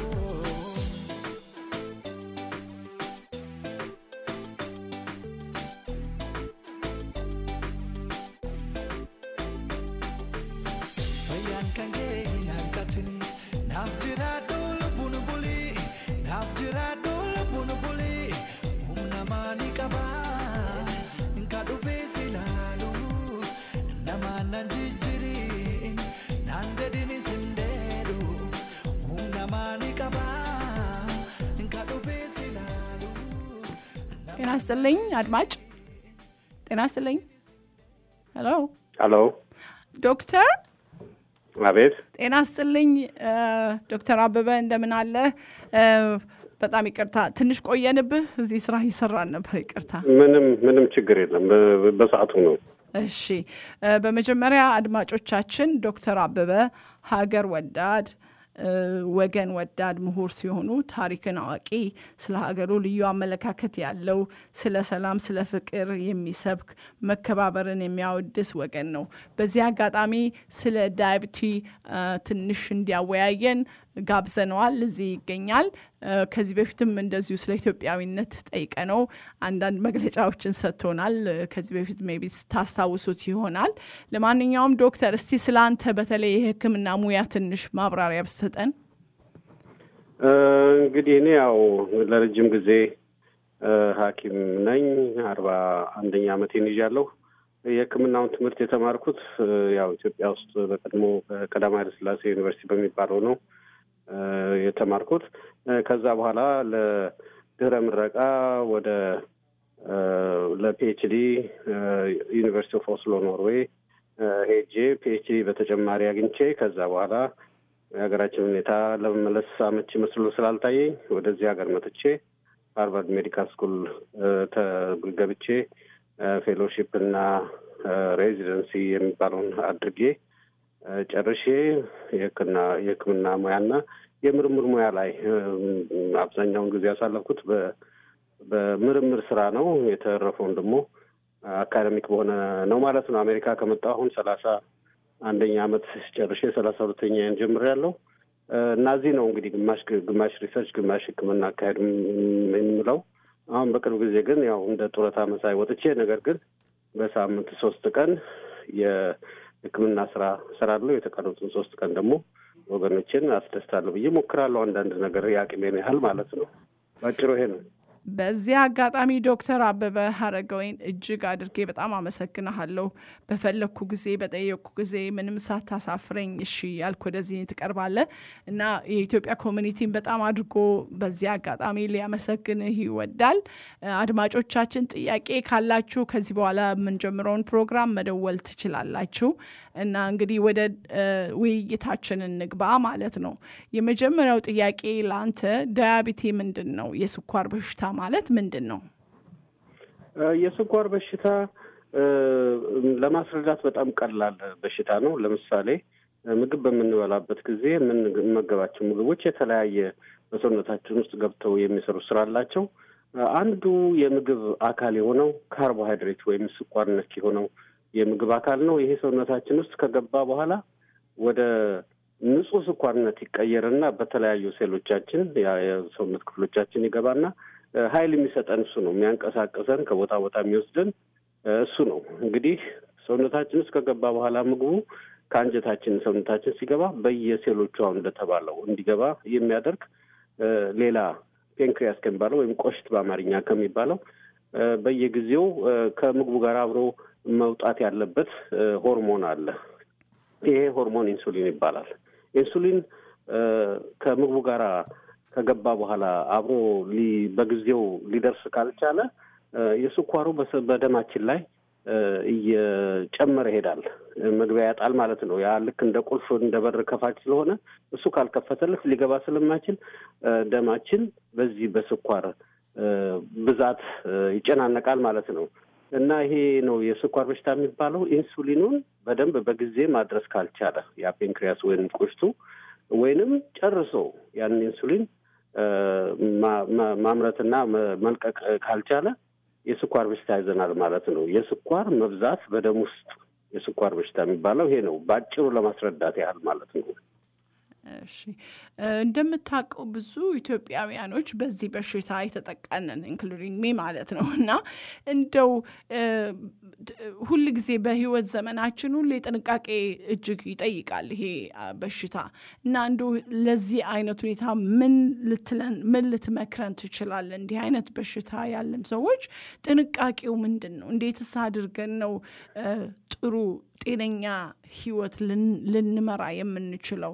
fayyaan kan kee hin hanqatini naaf jiraadhu lubbuun bulii naaf jiraadhu lubbuun bulii humna maalii qaba ka dhufee si laalu namaan nan jijjiri naan dedini sin deedu humna maalii qaba ka dhufee si laalu ጤና ይስጥልኝ አድማጭ ጤና ይስጥልኝ ሄሎ ሄሎ ዶክተር አቤት ጤና ይስጥልኝ እ፣ ዶክተር አበበ እንደምን አለ እ፣ በጣም ይቅርታ ትንሽ ቆየንብህ እዚህ ስራ እየሰራን ነበር ይቅርታ ምንም ምንም ችግር የለም በ- በሰዓቱ ነው እሺ እ፣ በመጀመሪያ አድማጮቻችን ዶክተር አበበ ሀገር ወዳድ እ፣ ወገን ወዳድ ምሁር ሲሆኑ ታሪክን አዋቂ ስለ ሀገሩ ልዩ አመለካከት ያለው ስለ ሰላም ስለ ፍቅር የሚሰብክ መከባበርን የሚያወድስ ወገን ነው በዚህ አጋጣሚ ስለ ዳያቢቲ እ፣ ትንሽ እንዲያወያየን ጋብዘነዋል እዚህ ይገኛል እ፣ ከዚህ በፊትም እንደዚሁ ስለ ኢትዮጵያዊነት ጠይቀ ነው አንዳንድ መግለጫዎችን ሰጥቶናል እ፣ ከዚህ በፊት ሜቢ ታስታውሱት ይሆናል ለማንኛውም ዶክተር እስቲ ስለ አንተ በተለይ የህክምና ሙያ ትንሽ ማብራሪያ ብሰጠን እ፣ እንግዲህ እኔ ያው ለረጅም ጊዜ እ፣ ሐኪም ነኝ አርባ አንደኛ ዓመቴን ይዣለሁ የህክምናውን ትምህርት የተማርኩት እ፣ ያው ኢትዮጵያ ውስጥ በቀድሞ በቀዳማዊ ኃይለ ሥላሴ ዩኒቨርሲቲ በሚባለው ነው እ፣ የተማርኩት እ፣ ከዛ በኋላ ለድህረ ምረቃ ወደ እ፣ ለፒኤችዲ እ፣ ዩኒቨርሲቲ ኦፍ ኦስሎ ኖርዌይ እ፣ ሄጄ ፒኤችዲ በተጨማሪ አግኝቼ ከዛ በኋላ የሀገራችን ሁኔታ ለመመለስ አመቺ መስሎ ስላልታየኝ ወደዚህ ሀገር መጥቼ ሃርቫርድ ሜዲካል ስኩል እ፣ ተገብቼ ፌሎሺፕ እና ሬዚደንሲ የሚባለውን አድርጌ እ፣ ጨርሼ የህክምና የህክምና ሙያና የምርምር ሙያ ላይ እ፣ አብዛኛውን ጊዜ ያሳለፍኩት በ- በምርምር ስራ ነው። የተረፈውን ደግሞ አካደሚክ በሆነ ነው ማለት ነው። አሜሪካ ከመጣሁ አሁን ሰላሳ አንደኛ አመት ጨርሼ ሰላሳ ሁለተኛ ጀምሬያለሁ እና እዚህ ነው እንግዲህ ግማሽ ግማሽ ሪሰርች ግማሽ ህክምና አካሄዱ የምለው። አሁን በቅርብ ጊዜ ግን ያው እንደ ጡረታ መሳይ ወጥቼ ነገር ግን በሳምንት ሶስት ቀን የህክምና ስራ እሰራለሁ። የተቀሩትን ሶስት ቀን ደግሞ ወገኖችን አስደስታለሁ ብዬ ሞክራለሁ። አንዳንድ ነገር የአቅሜን ያህል ማለት ነው። ባጭሩ ይሄ ነው። በዚህ አጋጣሚ ዶክተር አበበ ሀረገወይን እጅግ አድርጌ በጣም አመሰግንሃለሁ። በፈለግኩ ጊዜ በጠየቅኩ ጊዜ ምንም ሳታሳፍረኝ እሺ ያልክ ወደዚህ ትቀርባለህ እና የኢትዮጵያ ኮሚኒቲን በጣም አድርጎ በዚህ አጋጣሚ ሊያመሰግንህ ይወዳል። አድማጮቻችን ጥያቄ ካላችሁ ከዚህ በኋላ የምንጀምረውን ፕሮግራም መደወል ትችላላችሁ እና እንግዲህ ወደ ውይይታችን እንግባ ማለት ነው። የመጀመሪያው ጥያቄ ለአንተ ዳያቢቲ ምንድን ነው? የስኳር በሽታ ማለት ምንድን ነው? የስኳር በሽታ ለማስረዳት በጣም ቀላል በሽታ ነው። ለምሳሌ ምግብ በምንበላበት ጊዜ የምንመገባቸው ምግቦች የተለያየ በሰውነታችን ውስጥ ገብተው የሚሰሩ ስራ አላቸው። አንዱ የምግብ አካል የሆነው ካርቦሃይድሬት ወይም ስኳር ነክ የሆነው የምግብ አካል ነው። ይሄ ሰውነታችን ውስጥ ከገባ በኋላ ወደ ንጹህ ስኳርነት ይቀየርና በተለያዩ ሴሎቻችን የሰውነት ክፍሎቻችን ይገባና ኃይል የሚሰጠን እሱ ነው። የሚያንቀሳቅሰን ከቦታ ቦታ የሚወስደን እሱ ነው። እንግዲህ ሰውነታችን ውስጥ ከገባ በኋላ ምግቡ ከአንጀታችን ሰውነታችን ሲገባ በየሴሎቹ አሁን እንደተባለው እንዲገባ የሚያደርግ ሌላ ፔንክሪያስ ከሚባለው ወይም ቆሽት በአማርኛ ከሚባለው በየጊዜው ከምግቡ ጋር አብሮ መውጣት ያለበት ሆርሞን አለ። ይሄ ሆርሞን ኢንሱሊን ይባላል። ኢንሱሊን ከምግቡ ጋር ከገባ በኋላ አብሮ በጊዜው ሊደርስ ካልቻለ የስኳሩ በደማችን ላይ እየጨመረ ይሄዳል። መግቢያ ያጣል ማለት ነው። ያ ልክ እንደ ቁልፍ እንደ በር ከፋች ስለሆነ እሱ ካልከፈተልህ ሊገባ ስለማይችል ደማችን በዚህ በስኳር ብዛት ይጨናነቃል ማለት ነው። እና ይሄ ነው የስኳር በሽታ የሚባለው። ኢንሱሊኑን በደንብ በጊዜ ማድረስ ካልቻለ ያ ፔንክሪያስ ወይም ቁሽቱ ወይንም ጨርሶ ያንን ኢንሱሊን ማምረትና መልቀቅ ካልቻለ የስኳር በሽታ ይዘናል ማለት ነው። የስኳር መብዛት በደም ውስጥ የስኳር በሽታ የሚባለው ይሄ ነው፣ በአጭሩ ለማስረዳት ያህል ማለት ነው። እሺ እንደምታውቀው ብዙ ኢትዮጵያውያኖች በዚህ በሽታ የተጠቃንን ኢንክሉዲንግ ሚ ማለት ነው እና እንደው ሁል ጊዜ በህይወት ዘመናችን ሁሌ ጥንቃቄ እጅግ ይጠይቃል ይሄ በሽታ እና እንደ ለዚህ አይነት ሁኔታ ምን ልትለን ምን ልትመክረን ትችላለን? እንዲህ አይነት በሽታ ያለን ሰዎች ጥንቃቄው ምንድን ነው? እንዴትስ አድርገን ነው ጥሩ ጤነኛ ህይወት ልንመራ የምንችለው?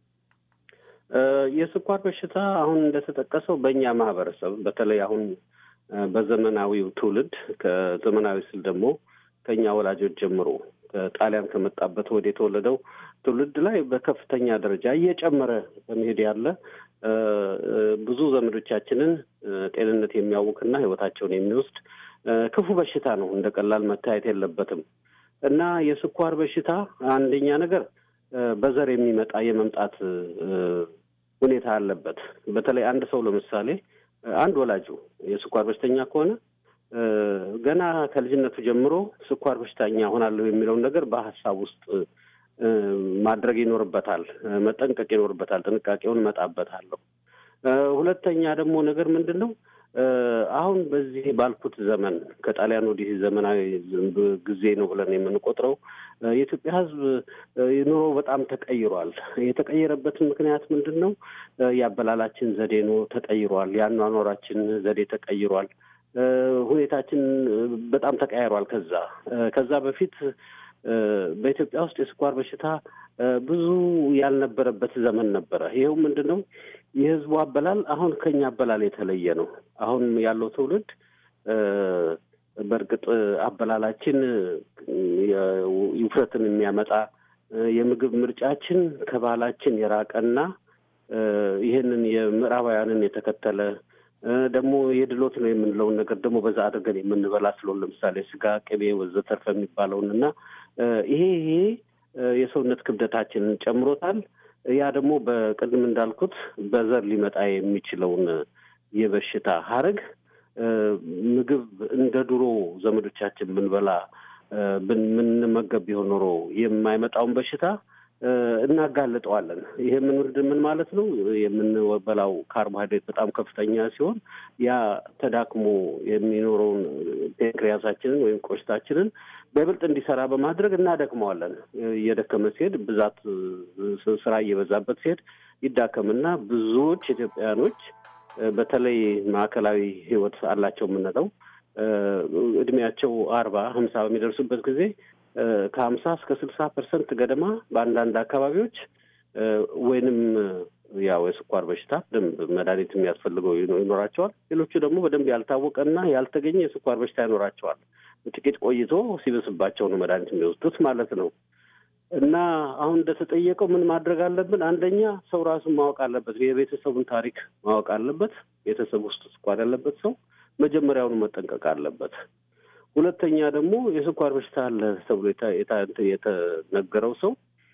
የስኳር በሽታ አሁን እንደተጠቀሰው በእኛ ማህበረሰብ በተለይ አሁን በዘመናዊው ትውልድ ከዘመናዊ ስል ደግሞ ከኛ ወላጆች ጀምሮ ከጣሊያን ከመጣበት ወደ የተወለደው ትውልድ ላይ በከፍተኛ ደረጃ እየጨመረ በመሄድ ያለ ብዙ ዘመዶቻችንን ጤንነት የሚያውክና ህይወታቸውን የሚወስድ ክፉ በሽታ ነው። እንደ ቀላል መታየት የለበትም እና የስኳር በሽታ አንደኛ ነገር በዘር የሚመጣ የመምጣት ሁኔታ አለበት። በተለይ አንድ ሰው ለምሳሌ አንድ ወላጁ የስኳር በሽተኛ ከሆነ ገና ከልጅነቱ ጀምሮ ስኳር በሽተኛ ሆናለሁ የሚለውን ነገር በሀሳብ ውስጥ ማድረግ ይኖርበታል፣ መጠንቀቅ ይኖርበታል። ጥንቃቄውን እመጣበታለሁ። ሁለተኛ ደግሞ ነገር ምንድን ነው አሁን በዚህ ባልኩት ዘመን ከጣሊያን ወዲህ ዘመናዊ ጊዜ ነው ብለን የምንቆጥረው የኢትዮጵያ ሕዝብ ኑሮ በጣም ተቀይሯል። የተቀየረበትን ምክንያት ምንድን ነው? የአበላላችን ዘዴ ነው ተቀይሯል። የአኗኗራችን ዘዴ ተቀይሯል። ሁኔታችን በጣም ተቀያይሯል። ከዛ ከዛ በፊት በኢትዮጵያ ውስጥ የስኳር በሽታ ብዙ ያልነበረበት ዘመን ነበረ። ይኸው ምንድን ነው የህዝቡ አበላል አሁን ከኛ አበላል የተለየ ነው። አሁን ያለው ትውልድ በእርግጥ አበላላችን ውፍረትን የሚያመጣ የምግብ ምርጫችን ከባህላችን የራቀና ይህንን የምዕራባውያንን የተከተለ ደግሞ የድሎት ነው የምንለውን ነገር ደግሞ በዛ አድርገን የምንበላ ስለሆን ለምሳሌ ስጋ፣ ቅቤ ወዘተርፈ የሚባለውን እና ይሄ ይሄ የሰውነት ክብደታችንን ጨምሮታል። ያ ደግሞ በቅድም እንዳልኩት በዘር ሊመጣ የሚችለውን የበሽታ ሀረግ ምግብ እንደ ድሮ ዘመዶቻችን ብንበላ ብንመገብ ቢሆን ኖሮ የማይመጣውን በሽታ እናጋልጠዋለን። ይሄ ምን ምን ማለት ነው? የምንበላው ካርቦሃይድሬት በጣም ከፍተኛ ሲሆን ያ ተዳክሞ የሚኖረውን ፔንክሪያሳችንን ወይም ቆሽታችንን በይበልጥ እንዲሰራ በማድረግ እናደክመዋለን። እየደከመ ሲሄድ ብዛት ስራ እየበዛበት ሲሄድ ይዳከምና ብዙዎች ኢትዮጵያውያኖች በተለይ ማዕከላዊ ሕይወት አላቸው የምንለው እድሜያቸው አርባ ሀምሳ በሚደርሱበት ጊዜ ከሀምሳ እስከ ስልሳ ፐርሰንት ገደማ በአንዳንድ አካባቢዎች ወይንም ያው የስኳር በሽታ በደንብ መድኃኒት የሚያስፈልገው ይኖራቸዋል። ሌሎቹ ደግሞ በደንብ ያልታወቀና ያልተገኘ የስኳር በሽታ ይኖራቸዋል። ጥቂት ቆይቶ ሲበስባቸው ነው መድኃኒት የሚወስዱት ማለት ነው። እና አሁን እንደተጠየቀው ምን ማድረግ አለብን? አንደኛ ሰው ራሱን ማወቅ አለበት። የቤተሰቡን ታሪክ ማወቅ አለበት። ቤተሰብ ውስጥ ስኳር ያለበት ሰው መጀመሪያውኑ መጠንቀቅ አለበት። ሁለተኛ ደግሞ የስኳር በሽታ አለ ተብሎ የተነገረው ሰው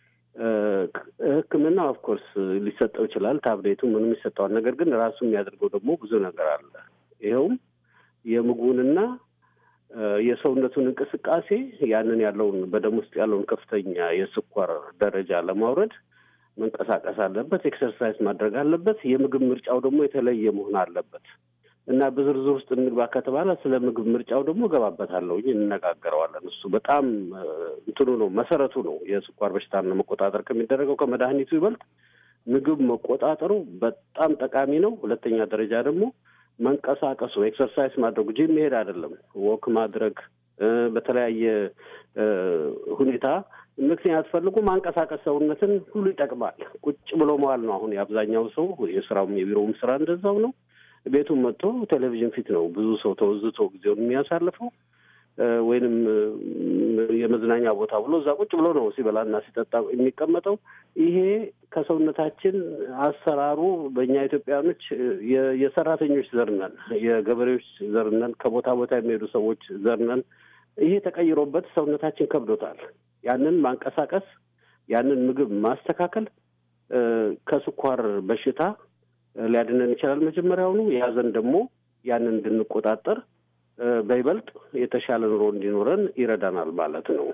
ሕክምና ኦፍኮርስ ሊሰጠው ይችላል። ታብሌቱ ምንም ይሰጠዋል። ነገር ግን ራሱ የሚያደርገው ደግሞ ብዙ ነገር አለ። ይኸውም የምግቡንና የሰውነቱን እንቅስቃሴ ያንን ያለውን በደም ውስጥ ያለውን ከፍተኛ የስኳር ደረጃ ለማውረድ መንቀሳቀስ አለበት። ኤክሰርሳይዝ ማድረግ አለበት። የምግብ ምርጫው ደግሞ የተለየ መሆን አለበት እና በዝርዝር ውስጥ እንግባ ከተባለ ስለ ምግብ ምርጫው ደግሞ እገባበታለሁ፣ እንነጋገረዋለን። እሱ በጣም እንትኑ ነው መሰረቱ ነው። የስኳር በሽታን መቆጣጠር ከሚደረገው ከመድኃኒቱ ይበልጥ ምግብ መቆጣጠሩ በጣም ጠቃሚ ነው። ሁለተኛ ደረጃ ደግሞ መንቀሳቀሱ ኤክሰርሳይዝ ማድረጉ ጂም መሄድ አይደለም፣ ወክ ማድረግ እ፣ በተለያየ እ፣ ሁኔታ ምክንያት ፈልጎ ማንቀሳቀስ ሰውነትን ሁሉ ይጠቅማል። ቁጭ ብሎ መዋል ነው አሁን የአብዛኛው ሰው የስራውም የቢሮውም ስራ እንደዛው ነው። ቤቱም መጥቶ ቴሌቪዥን ፊት ነው ብዙ ሰው ተወዝቶ ጊዜውን የሚያሳልፈው እ፣ ወይንም እ፣ የመዝናኛ ቦታ ብሎ እዛ ቁጭ ብሎ ነው ሲበላና ሲጠጣ የሚቀመጠው። ይሄ ከሰውነታችን አሰራሩ በእኛ ኢትዮጵያኖች እ፣ የ- የሰራተኞች ዘር ነን፣ የገበሬዎች ዘር ነን፣ ከቦታ ቦታ የሚሄዱ ሰዎች ዘር ነን። ይሄ ተቀይሮበት ሰውነታችን ከብዶታል። ያንን ማንቀሳቀስ፣ ያንን ምግብ ማስተካከል እ፣ ከስኳር በሽታ እ፣ ሊያድነን ይችላል። መጀመሪያውኑ የያዘን ደግሞ ያንን እንድንቆጣጠር እ፣ በይበልጥ የተሻለ ኑሮ እንዲኖረን ይረዳናል ማለት ነው።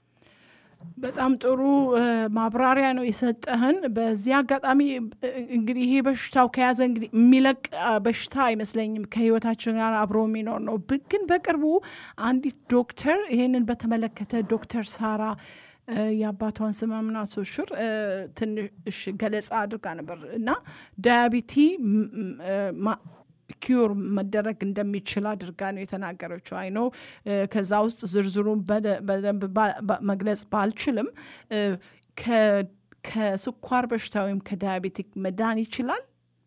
በጣም ጥሩ እ፣ ማብራሪያ ነው የሰጠህን። በዚህ አጋጣሚ እ፣ እንግዲህ ይሄ በሽታው ከያዘ እንግዲህ የሚለቅ አ፣ በሽታ አይመስለኝም ከህይወታችን ጋር አብሮ የሚኖር ነው። ብ- ግን በቅርቡ አንዲት ዶክተር ይሄንን በተመለከተ ዶክተር ሳራ እ፣ የአባቷን ስም ምና ሶሹር እ፣ ትንሽ ገለጻ አድርጋ ነበር እና ዳያቢቲ ም- ም- እ፣ ማ- ኪዩር መደረግ እንደሚችል አድርጋ ነው የተናገረችው። አይኖ ከዛ ውስጥ ዝርዝሩን በደ- በደንብ ባ- ባ- መግለጽ ባልችልም እ፣ ከ- ከስኳር በሽታ ወይም ከዳያቤቲክ መዳን ይችላል።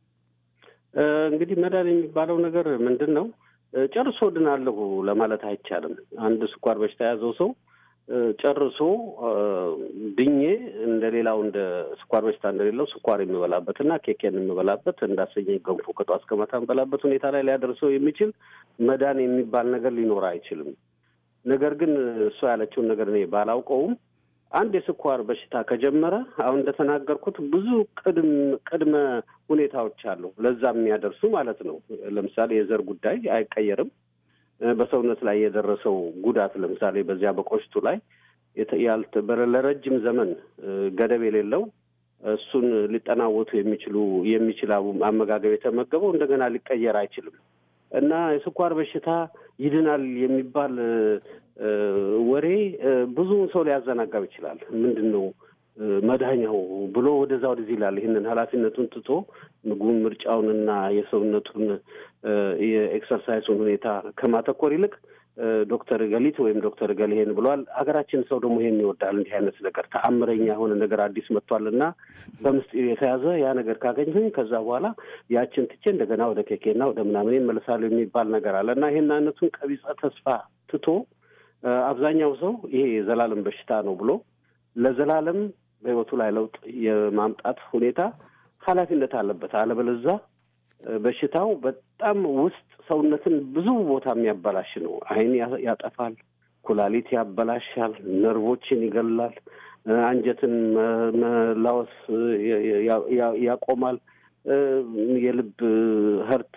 እ፣ እንግዲህ መዳን የሚባለው ነገር ምንድን ነው? እ፣ ጨርሶ ድናለሁ ለማለት አይቻልም። አንድ ስኳር በሽታ የያዘው ሰው እ፣ ጨርሶ እ፣ ድኜ እንደ ሌላው እንደ ስኳር በሽታ እንደሌለው ስኳር የሚበላበት እና ኬኬን የሚበላበት እንዳሰኘኝ ገንፎ ከጧት እስከ ማታ የሚበላበት ሁኔታ ላይ ሊያደርሰው የሚችል መዳን የሚባል ነገር ሊኖር አይችልም። ነገር ግን እሷ ያለችውን ነገር እኔ ባላውቀውም አንድ የስኳር በሽታ ከጀመረ አሁን እንደተናገርኩት ብዙ ቅድም ቅድመ ሁኔታዎች አሉ ለዛ የሚያደርሱ ማለት ነው። ለምሳሌ የዘር ጉዳይ አይቀየርም። እ፣ በሰውነት ላይ የደረሰው ጉዳት ለምሳሌ በዚያ በቆሽቱ ላይ የተ- ያልተ- በረ- ለረጅም ዘመን እ፣ ገደብ የሌለው እሱን ሊጠናወቱ የሚችሉ የሚችል አቡ- አመጋገብ የተመገበው እንደገና ሊቀየር አይችልም እና የስኳር በሽታ ይድናል የሚባል እ፣ እ፣ ወሬ እ፣ ብዙውን ሰው ሊያዘናጋብ ይችላል። ምንድን ነው እ፣ መድኃኛው ብሎ ወደዛ ወደዚህ ይላል። ይህንን ኃላፊነቱን ትቶ ምግቡን ምርጫውንና የሰውነቱን እ፣ የኤክሰርሳይሱን ሁኔታ ከማተኮር ይልቅ እ፣ ዶክተር ገሊት ወይም ዶክተር ገል ይሄን ብለዋል። ሀገራችን ሰው ደግሞ ይሄን ይወዳል። እንዲህ አይነት ነገር ተአምረኛ የሆነ ነገር አዲስ መጥቷል እና በምስጢር የተያዘ ያ ነገር ካገኘሁኝ ከዛ በኋላ ያችን ትቼ እንደገና ወደ ኬኬና ወደ ምናምን እመለሳለሁ የሚባል ነገር አለ እና ይሄን አይነቱን ቀቢጸ ተስፋ ትቶ እ፣ አብዛኛው ሰው ይሄ የዘላለም በሽታ ነው ብሎ ለዘላለም በሕይወቱ ላይ ለውጥ የማምጣት ሁኔታ ኃላፊነት አለበት። አለበለዛ እ፣ በሽታው በጣም ውስጥ ሰውነትን ብዙ ቦታ የሚያበላሽ ነው። ዓይን ያ- ያጠፋል፣ ኩላሊት ያበላሻል፣ ነርቮችን ይገላል፣ እ፣ አንጀትን መ- መላወስ እ፣ ያ- ያ- ያ- ያቆማል። እ፣ የልብ ህርት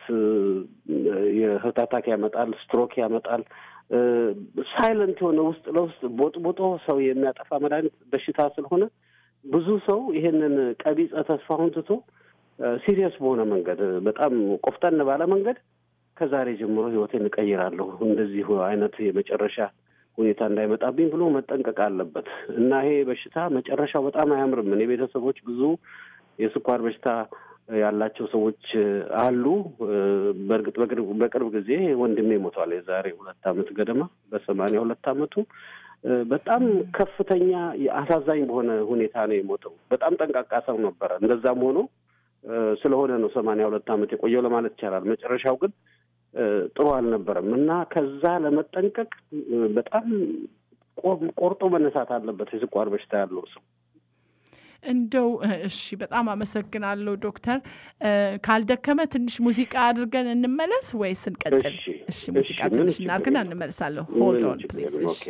የህርት አታክ ያመጣል፣ ስትሮክ ያመጣል። ሳይለንት የሆነ ውስጥ ለውስጥ ቦጥቦጦ ሰው የሚያጠፋ መድኃኒት በሽታ ስለሆነ ብዙ ሰው ይሄንን ቀቢጸ ተስፋውን ትቶ ሲሪየስ በሆነ መንገድ በጣም ቆፍጠን ባለ መንገድ ከዛሬ ጀምሮ ህይወቴን እቀይራለሁ እንደዚህ አይነት የመጨረሻ ሁኔታ እንዳይመጣብኝ ብሎ መጠንቀቅ አለበት እና ይሄ በሽታ መጨረሻው በጣም አያምርም። እኔ ቤተሰቦች ብዙ የስኳር በሽታ ያላቸው ሰዎች አሉ። በእርግጥ በቅርብ ጊዜ ወንድሜ ሞቷል። የዛሬ ሁለት ዓመት ገደማ በሰማንያ ሁለት ዓመቱ በጣም ከፍተኛ አሳዛኝ በሆነ ሁኔታ ነው የሞተው። በጣም ጠንቃቃ ሰው ነበረ። እንደዛም ሆኖ ስለሆነ ነው ሰማንያ ሁለት ዓመት የቆየው ለማለት ይቻላል። መጨረሻው ግን ጥሩ አልነበረም እና ከዛ ለመጠንቀቅ በጣም ቆርጦ መነሳት አለበት የስኳር በሽታ ያለው ሰው። እንደው እሺ፣ በጣም አመሰግናለሁ ዶክተር። ካልደከመ ትንሽ ሙዚቃ አድርገን እንመለስ ወይስ እንቀጥል? እሺ፣ ሙዚቃ ትንሽ እናድርግና እንመለሳለሁ። ሆልድ ኦን ፕሊዝ። እሺ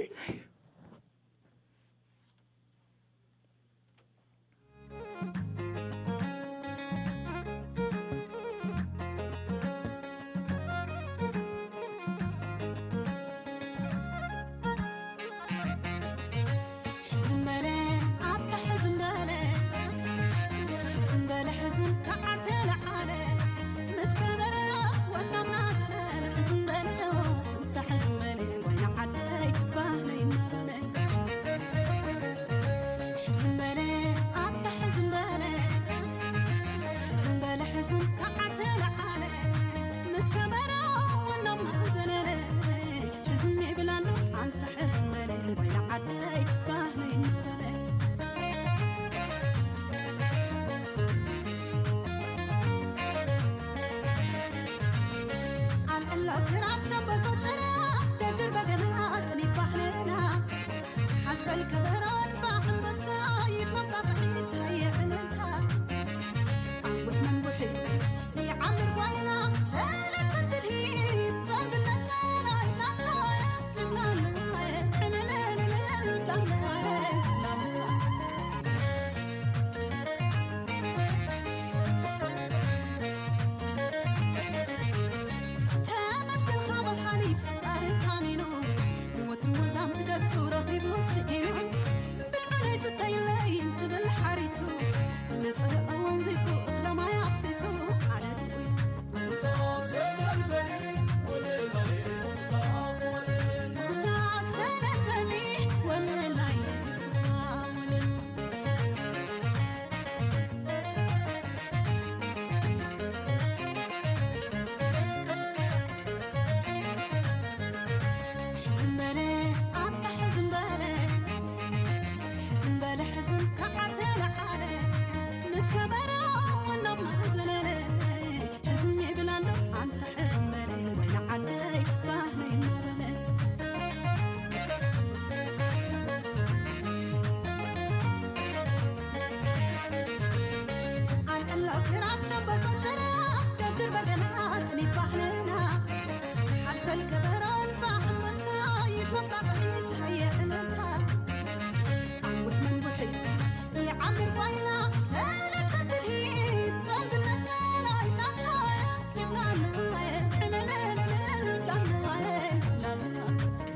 Let's go. ክራርሸን በቆጠራ ደድር በገና ጥኒት ባህልና ሓስበል ከበሮን ፋሕምበታ ይድመምጣጥሒት ሃየዕልልታ ዓወት መንቡሒ ይዓምር ጓይና ሰለተ ትልሂት ዘንብለት ሰላይ ላላየ ልብላሉየ ዕልልልልል ላላየ ላላየ ተመስገን ካብ ኣብ ሓሊፍ ፈጣሪ ታሚኑ ወትሪ ወዛም ትገጹ ረኺቡ ስኢኑ ብልዑለይ ዝተይለይ እንትብል ሓሪሱ ንፅህ እዋን ዘይፉ እኽለማይ ኣፍሲሱ ኣነ ድውይ ኩታ ሰለልበኒ ወለላየ ኩታ ወለል ሕዝም በለ ኣታ ሕዝም በለ ሕዝም በለ ሕዝም ከዓተ ለዓለ ምስ ከበሮ ወናብና ዘለለ ሕዝም ይብል ኣሎ ኣንተ ሕዝም በለ ወይና ዓደይ ባህለይ እናበለ ኣልዕላው ክራርሸን በቆጠራ ደድር በገና ጥኒት ባህልና ሓስበል ከበሮን ፋሕምበታ ይድመምጣጥሒት ሃየዕልልታ ዓወት መንቡሒ ይዓምር ጓይላ ሰለተ ትልሂት ዘንብለት ሰላይ ላላየ ይብላሉየ ዕልልልልል ላላየ ላላየ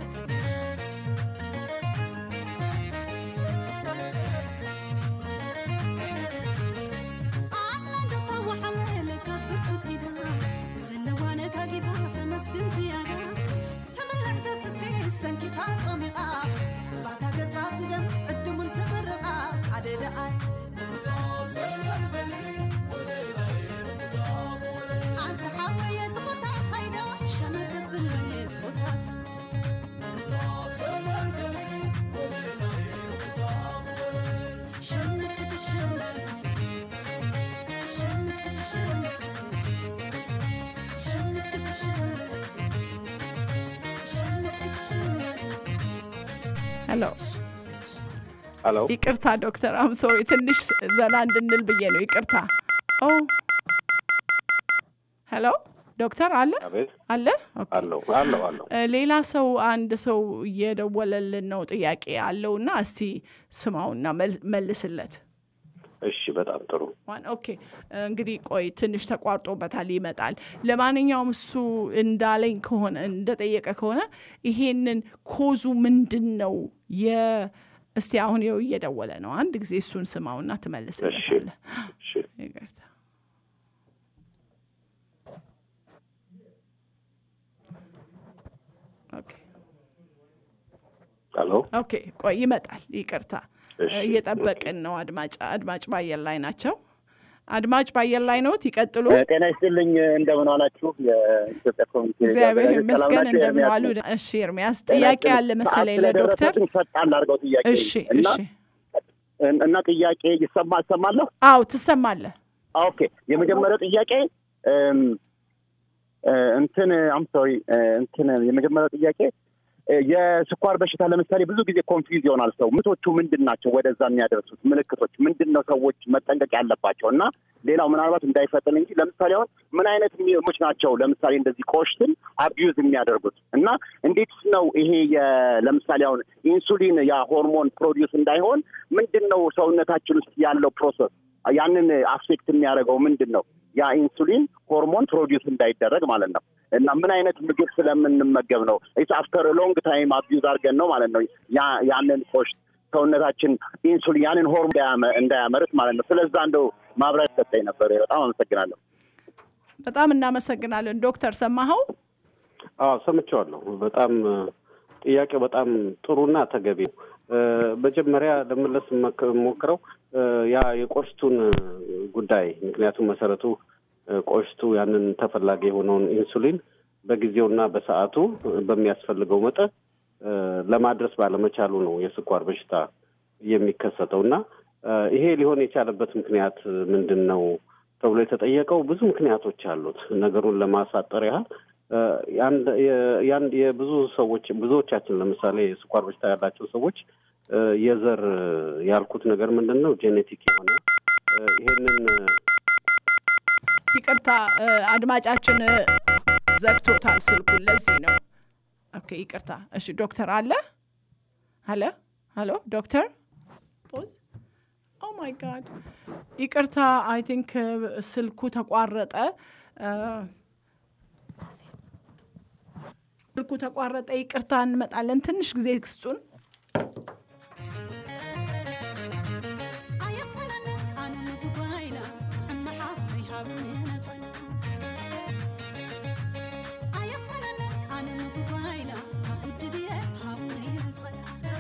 ኣላንዶ ተዋሓለ ካስብርኩት ኢዳ ዘለዋ ነጋጊፋ ተመስግን ዝያዳ ተመላዕ ተስቴ ሰንኪታ ፀሚቓ ባታ ገጻ ዝደም ዕድሙን ተመረቓ ሓደ ደኣይ ኣንተ ሓወየት ቦታ ኸይዶ ሸመደብለየት ቦታ ሽምስ ክትሽመል ሽምስ ክትሽመል ሽምስ ክትሽመል ሽምስ ክትሽመል ሄሎ ሄሎ ይቅርታ ዶክተር አም ሶሪ ትንሽ ዘና እንድንል ብዬ ነው ይቅርታ ኦ ሄሎ ዶክተር አለ አቤት አለ ኦኬ። አለው አለው አለው እ፣ ሌላ ሰው አንድ ሰው እየደወለልን ነው ጥያቄ አለውና እስቲ ስማውና መል- መልስለት እሺ በጣም ጥሩ ዋን ኦኬ እንግዲህ ቆይ ትንሽ ተቋርጦበታል ይመጣል ለማንኛውም እሱ እንዳለኝ ከሆነ እንደጠየቀ ከሆነ ይሄንን ኮዙ ምንድን ነው የ እስቲ አሁን ይኸው እየደወለ ነው አንድ ጊዜ እሱን ስማውና ትመልስለታለህ እሺ ይቅርታ ኦኬ ሄሎ ኦኬ ቆይ ይመጣል ይቅርታ እሺ፣ እየጠበቅን ነው አድማጭ አድማጭ ባየር ላይ ናቸው አድማጭ ባየር ላይ ኖት ይቀጥሉ ጤና ይስጥልኝ እንደምን ዋላችሁ የኢትዮጵያ ኮሚኒቲ እግዚአብሔር አዘጋጆች ይመስገን ሰላም ናችሁ? እንደምን ኤርሚያስ ዋሉ ነኝ። እሺ ኤርሚያስ ጤና ጥያቄ ይስጥልኝ። አለ መሰለኝ ሰዓት ለዶክተር ስለደረሰብኝ ፈጣን ላድርገው ጥያቄ እሺ እና እሺ እና ጥያቄ ይሰማ እሰማለሁ አው ትሰማለህ ኦኬ የመጀመሪያው ጥያቄ እም፣ እ፣ እንትን አም ሶሪ እንትን የመጀመሪያው ጥያቄ እ፣ የስኳር በሽታ ለምሳሌ ብዙ ጊዜ ኮንፊውዝ ይሆናል ሰው ምቶቹ ምንድን ናቸው ወደዛ የሚያደርሱት ምልክቶች ምንድን ነው ሰዎች መጠንቀቅ ያለባቸው እና ሌላው ምናልባት እንዳይፈጥን እንጂ ለምሳሌ አሁን ምን አይነት ሚሞች ናቸው ለምሳሌ እንደዚህ ቆሽትን አቢዩዝ የሚያደርጉት እና እንዴት ነው ይሄ የ- ለምሳሌ አሁን ኢንሱሊን ያ ሆርሞን ፕሮዲውስ እንዳይሆን ምንድን ነው ሰውነታችን ውስጥ ያለው ፕሮሰስ ያንን አፌክት የሚያደርገው ምንድን ነው ያ ኢንሱሊን ሆርሞን ፕሮዲውስ እንዳይደረግ ማለት ነው እና ምን አይነት ምግብ ስለምንመገብ ነው ኢትስ አፍተር ሎንግ ታይም አቢዩዝ አድርገን ነው ማለት ነው ያ- ያንን ቆሽት ሰውነታችን ኢንሱሊን ያንን ሆርሞን እንዳያመ- እንዳያመርት ማለት ነው ስለዛ እንደው ማብራሪያ ሰጠኝ ነበር በጣም አመሰግናለሁ በጣም እናመሰግናለን ዶክተር ሰማኸው አዎ ሰምቼዋለሁ። በጣም እ፣ ጥያቄው በጣም ጥሩና ተገቢ ነው። እ፣ መጀመሪያ ለመለስ መክ- ሞክረው እ፣ ያ የቆሽቱን እ፣ ጉዳይ ምክንያቱም መሰረቱ እ፣ ቆሽቱ ያንን ተፈላጊ የሆነውን ኢንሱሊን በጊዜውና በሰዓቱ እ፣ በሚያስፈልገው መጠን እ፣ ለማድረስ ባለመቻሉ ነው የስኳር በሽታ የሚከሰተው እና እ፣ ይሄ ሊሆን የቻለበት ምክንያት እ፣ ምንድን ነው ተብሎ የተጠየቀው ብዙ ምክንያቶች አሉት። ነገሩን ለማሳጠር ያህል እ፣ የአንድ የ- የአንድ የብዙ ሰዎች ብዙዎቻችን ለምሳሌ ስኳር በሽታ ያላቸው ሰዎች እ፣ የዘር ያልኩት ነገር ምንድን ነው ጄኔቲክ የሆነ እ፣ ይሄንን ይቅርታ እ፣ አድማጫችን እ፣ ዘግቶታል ስልኩን። ለዚህ ነው። ኦኬ ይቅርታ። እሺ ዶክተር አለ አለ ሀሎ ዶክተር ፖዝ ኦ ማይ ጋድ ይቅርታ። አይ ቲንክ ስልኩ ተቋረጠ። እ፣ ስልኩ ተቋረጠ። ይቅርታ እንመጣለን። ትንሽ ጊዜ ስጡን። ኣየኮነንን ኣነ ንጉባይና ዕመ ሓፍተይ ሃብኒ ነፀላ ኣየኮነንን ኣነ ንጉባይና ካብ ውድድየ ሃብኒ ነፀላ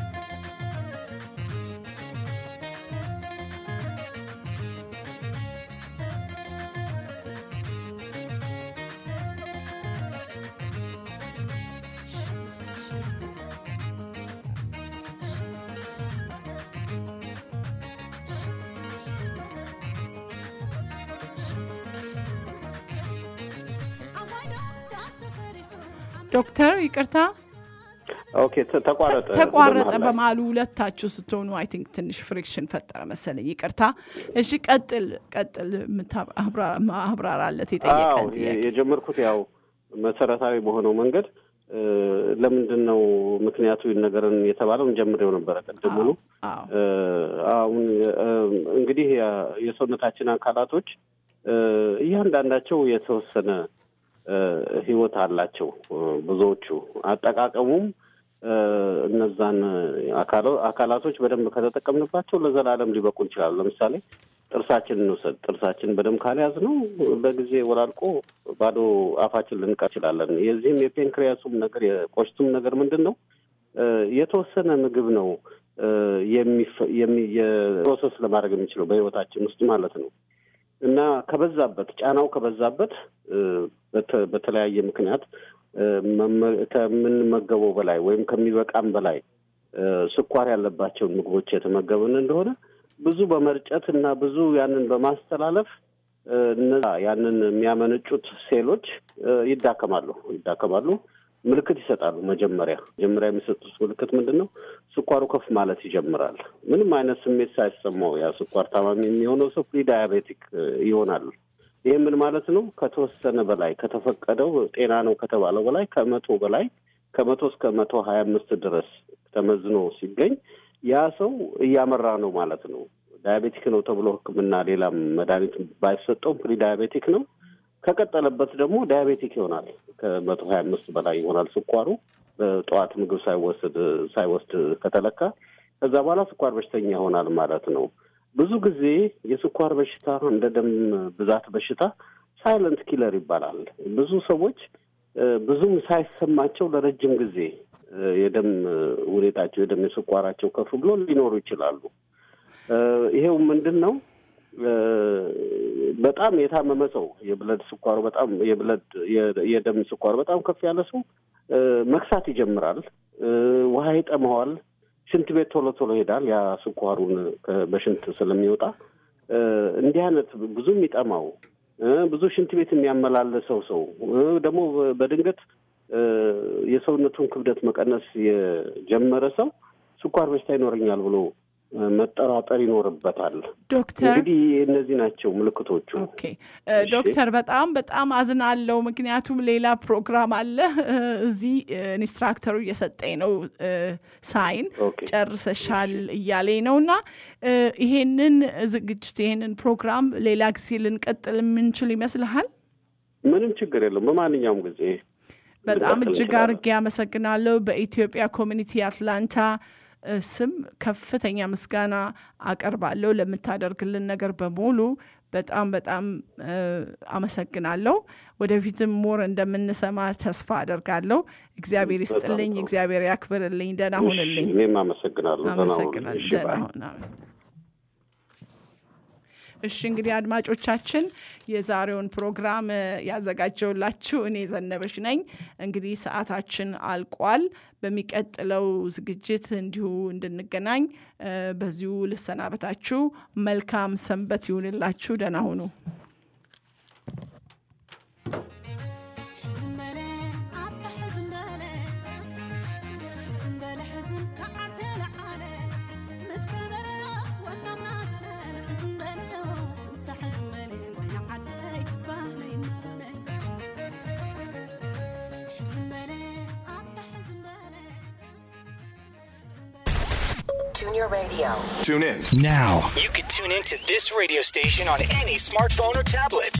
ኣዋይዶ ዳስ ተሰሪሑ ዶክተር ይቅርታ ኦኬ ተ- ተቋረጠ ተቋረጠ በመሀል ላይ። በማሉ ሁለታችሁ ስትሆኑ አይ ቲንክ ትንሽ ፍሪክሽን ፈጠረ መሰለኝ። ይቅርታ። እሺ ቀጥል ቀጥል። የምታ- አብራ- ማብራራለት አዎ የጠየቀን የ- ጥያቄ የጀመርኩት ያው መሰረታዊ በሆነው መንገድ እ፣ ለምንድን ነው ምክንያቱ ነገርን የተባለውን ጀምሬው ነበረ ቅድሙኑ አዎ እ፣ አሁን እ፣ እንግዲህ የ- የሰውነታችን አካላቶች እ፣ እያንዳንዳቸው የተወሰነ እ፣ ህይወት አላቸው እ፣ ብዙዎቹ አጠቃቀሙም እ፣ እነዛን አካሎ- አካላቶች በደንብ ከተጠቀምንባቸው ለዘላለም ሊበቁ ይችላሉ። ለምሳሌ ጥርሳችን እንውሰድ። ጥርሳችን በደንብ ካልያዝ ነው በጊዜ ወላልቆ ባዶ አፋችን ልንቀር እንችላለን። የዚህም የፔንክሪያሱም ነገር የቆሽቱም ነገር ምንድን ነው እ፣ የተወሰነ ምግብ ነው እ፣ የሚፈ- የሚ- የፕሮሰስ ለማድረግ የሚችለው በህይወታችን ውስጥ ማለት ነው እና ከበዛበት ጫናው ከበዛበት እ፣ በተ- በተለያየ ምክንያት እ፣ መመ- ከምንመገበው በላይ ወይም ከሚበቃም በላይ እ፣ ስኳር ያለባቸውን ምግቦች የተመገብን እንደሆነ ብዙ በመርጨት እና ብዙ ያንን በማስተላለፍ እ፣ እነዛ ያንን የሚያመነጩት ሴሎች እ፣ ይዳከማሉ ይዳከማሉ ምልክት ይሰጣሉ። መጀመሪያ መጀመሪያ የሚሰጡት ምልክት ምንድን ነው? ስኳሩ ከፍ ማለት ይጀምራል። ምንም አይነት ስሜት ሳይሰማው ያ ስኳር ታማሚ የሚሆነው ሰው ፕሪ ዳያቤቲክ ይሆናል። ይህ ምን ማለት ነው? ከተወሰነ በላይ ከተፈቀደው ጤና ነው ከተባለው በላይ ከመቶ በላይ ከመቶ እስከ መቶ ሀያ አምስት ድረስ ተመዝኖ ሲገኝ ያ ሰው እያመራ ነው ማለት ነው። ዳያቤቲክ ነው ተብሎ ሕክምና ሌላም መድኃኒት ባይሰጠውም ፕሪ ዳያቤቲክ ነው። ከቀጠለበት ደግሞ ዳያቤቲክ ይሆናል። ከመቶ ሀያ አምስት በላይ ይሆናል ስኳሩ በጠዋት ምግብ ሳይወስድ ሳይወስድ ከተለካ ከዛ በኋላ ስኳር በሽተኛ ይሆናል ማለት ነው። ብዙ ጊዜ የስኳር በሽታ እንደ ደም ብዛት በሽታ ሳይለንት ኪለር ይባላል። ብዙ ሰዎች እ፣ ብዙም ሳይሰማቸው ለረጅም ጊዜ እ፣ የደም ሁኔታቸው የደም የስኳራቸው ከፍ ብሎ ሊኖሩ ይችላሉ። እ፣ ይሄው ምንድን ነው እ፣ በጣም የታመመ ሰው የብለድ ስኳሩ በጣም የብለድ የ- የደም ስኳሩ በጣም ከፍ ያለ ሰው እ፣ መክሳት ይጀምራል። እ፣ ውሃ ይጠመዋል። ሽንት ቤት ቶሎ ቶሎ ይሄዳል። ያ ስኳሩን ከ- በሽንት ስለሚወጣ እ፣ እንዲህ አይነት ብዙ የሚጠማው እ፣ ብዙ ሽንት ቤት የሚያመላለሰው ሰው እ፣ ደግሞ በድንገት እ፣ የሰውነቱን ክብደት መቀነስ የጀመረ ሰው ስኳር በሽታ ይኖረኛል ብሎ እ፣ መጠራጠር ይኖርበታል። ዶክተር እንግዲህ እነዚህ ናቸው ምልክቶቹ። ኦኬ እ፣ ዶክተር በጣም በጣም አዝናለው። ምክንያቱም ሌላ ፕሮግራም አለ እ፣ እዚህ እ፣ ኢንስትራክተሩ እየሰጠኝ ነው እ፣ ሳይን ኦኬ ጨርሰሻል እያለኝ ነው እና እ፣ ይሄንን ዝግጅት ይሄንን ፕሮግራም ሌላ ጊዜ ልንቀጥል የምንችል ይመስልሃል? ምንም ችግር የለም። በማንኛውም ጊዜ በጣም ልንቀጥል እጅግ እንችላለን። አድርጌ አመሰግናለሁ። በኢትዮጵያ ኮሚኒቲ አትላንታ እ፣ ስም ከፍተኛ ምስጋና አቀርባለሁ ለምታደርግልን ነገር በሙሉ በጣም በጣም እ፣ አመሰግናለሁ። ወደፊትም ሞር እንደምንሰማ ተስፋ አደርጋለሁ። እግዚአብሔር ይስጥልኝ፣ ጥሩ። እግዚአብሔር ያክብርልኝ። ደህና እሺ፣ ሁንልኝ። እኔም አመሰግናለሁ። ደህና ሁኑ። አመሰግናለሁ። እሺ፣ ደህና ባይ። ሁን። አሜን። እሺ እንግዲህ አድማጮቻችን የዛሬውን ፕሮግራም እ፣ ያዘጋጀውላችሁ እኔ ዘነበች ነኝ። እንግዲህ ሰዓታችን አልቋል። በሚቀጥለው ዝግጅት እንዲሁ እንድንገናኝ እ፣ በዚሁ ልሰናበታችሁ። መልካም ሰንበት ይሁንላችሁ። ደህና ሁኑ። ዝመረ Tune your radio. Tune in. Now. You can tune in to this radio station on any smartphone or tablet.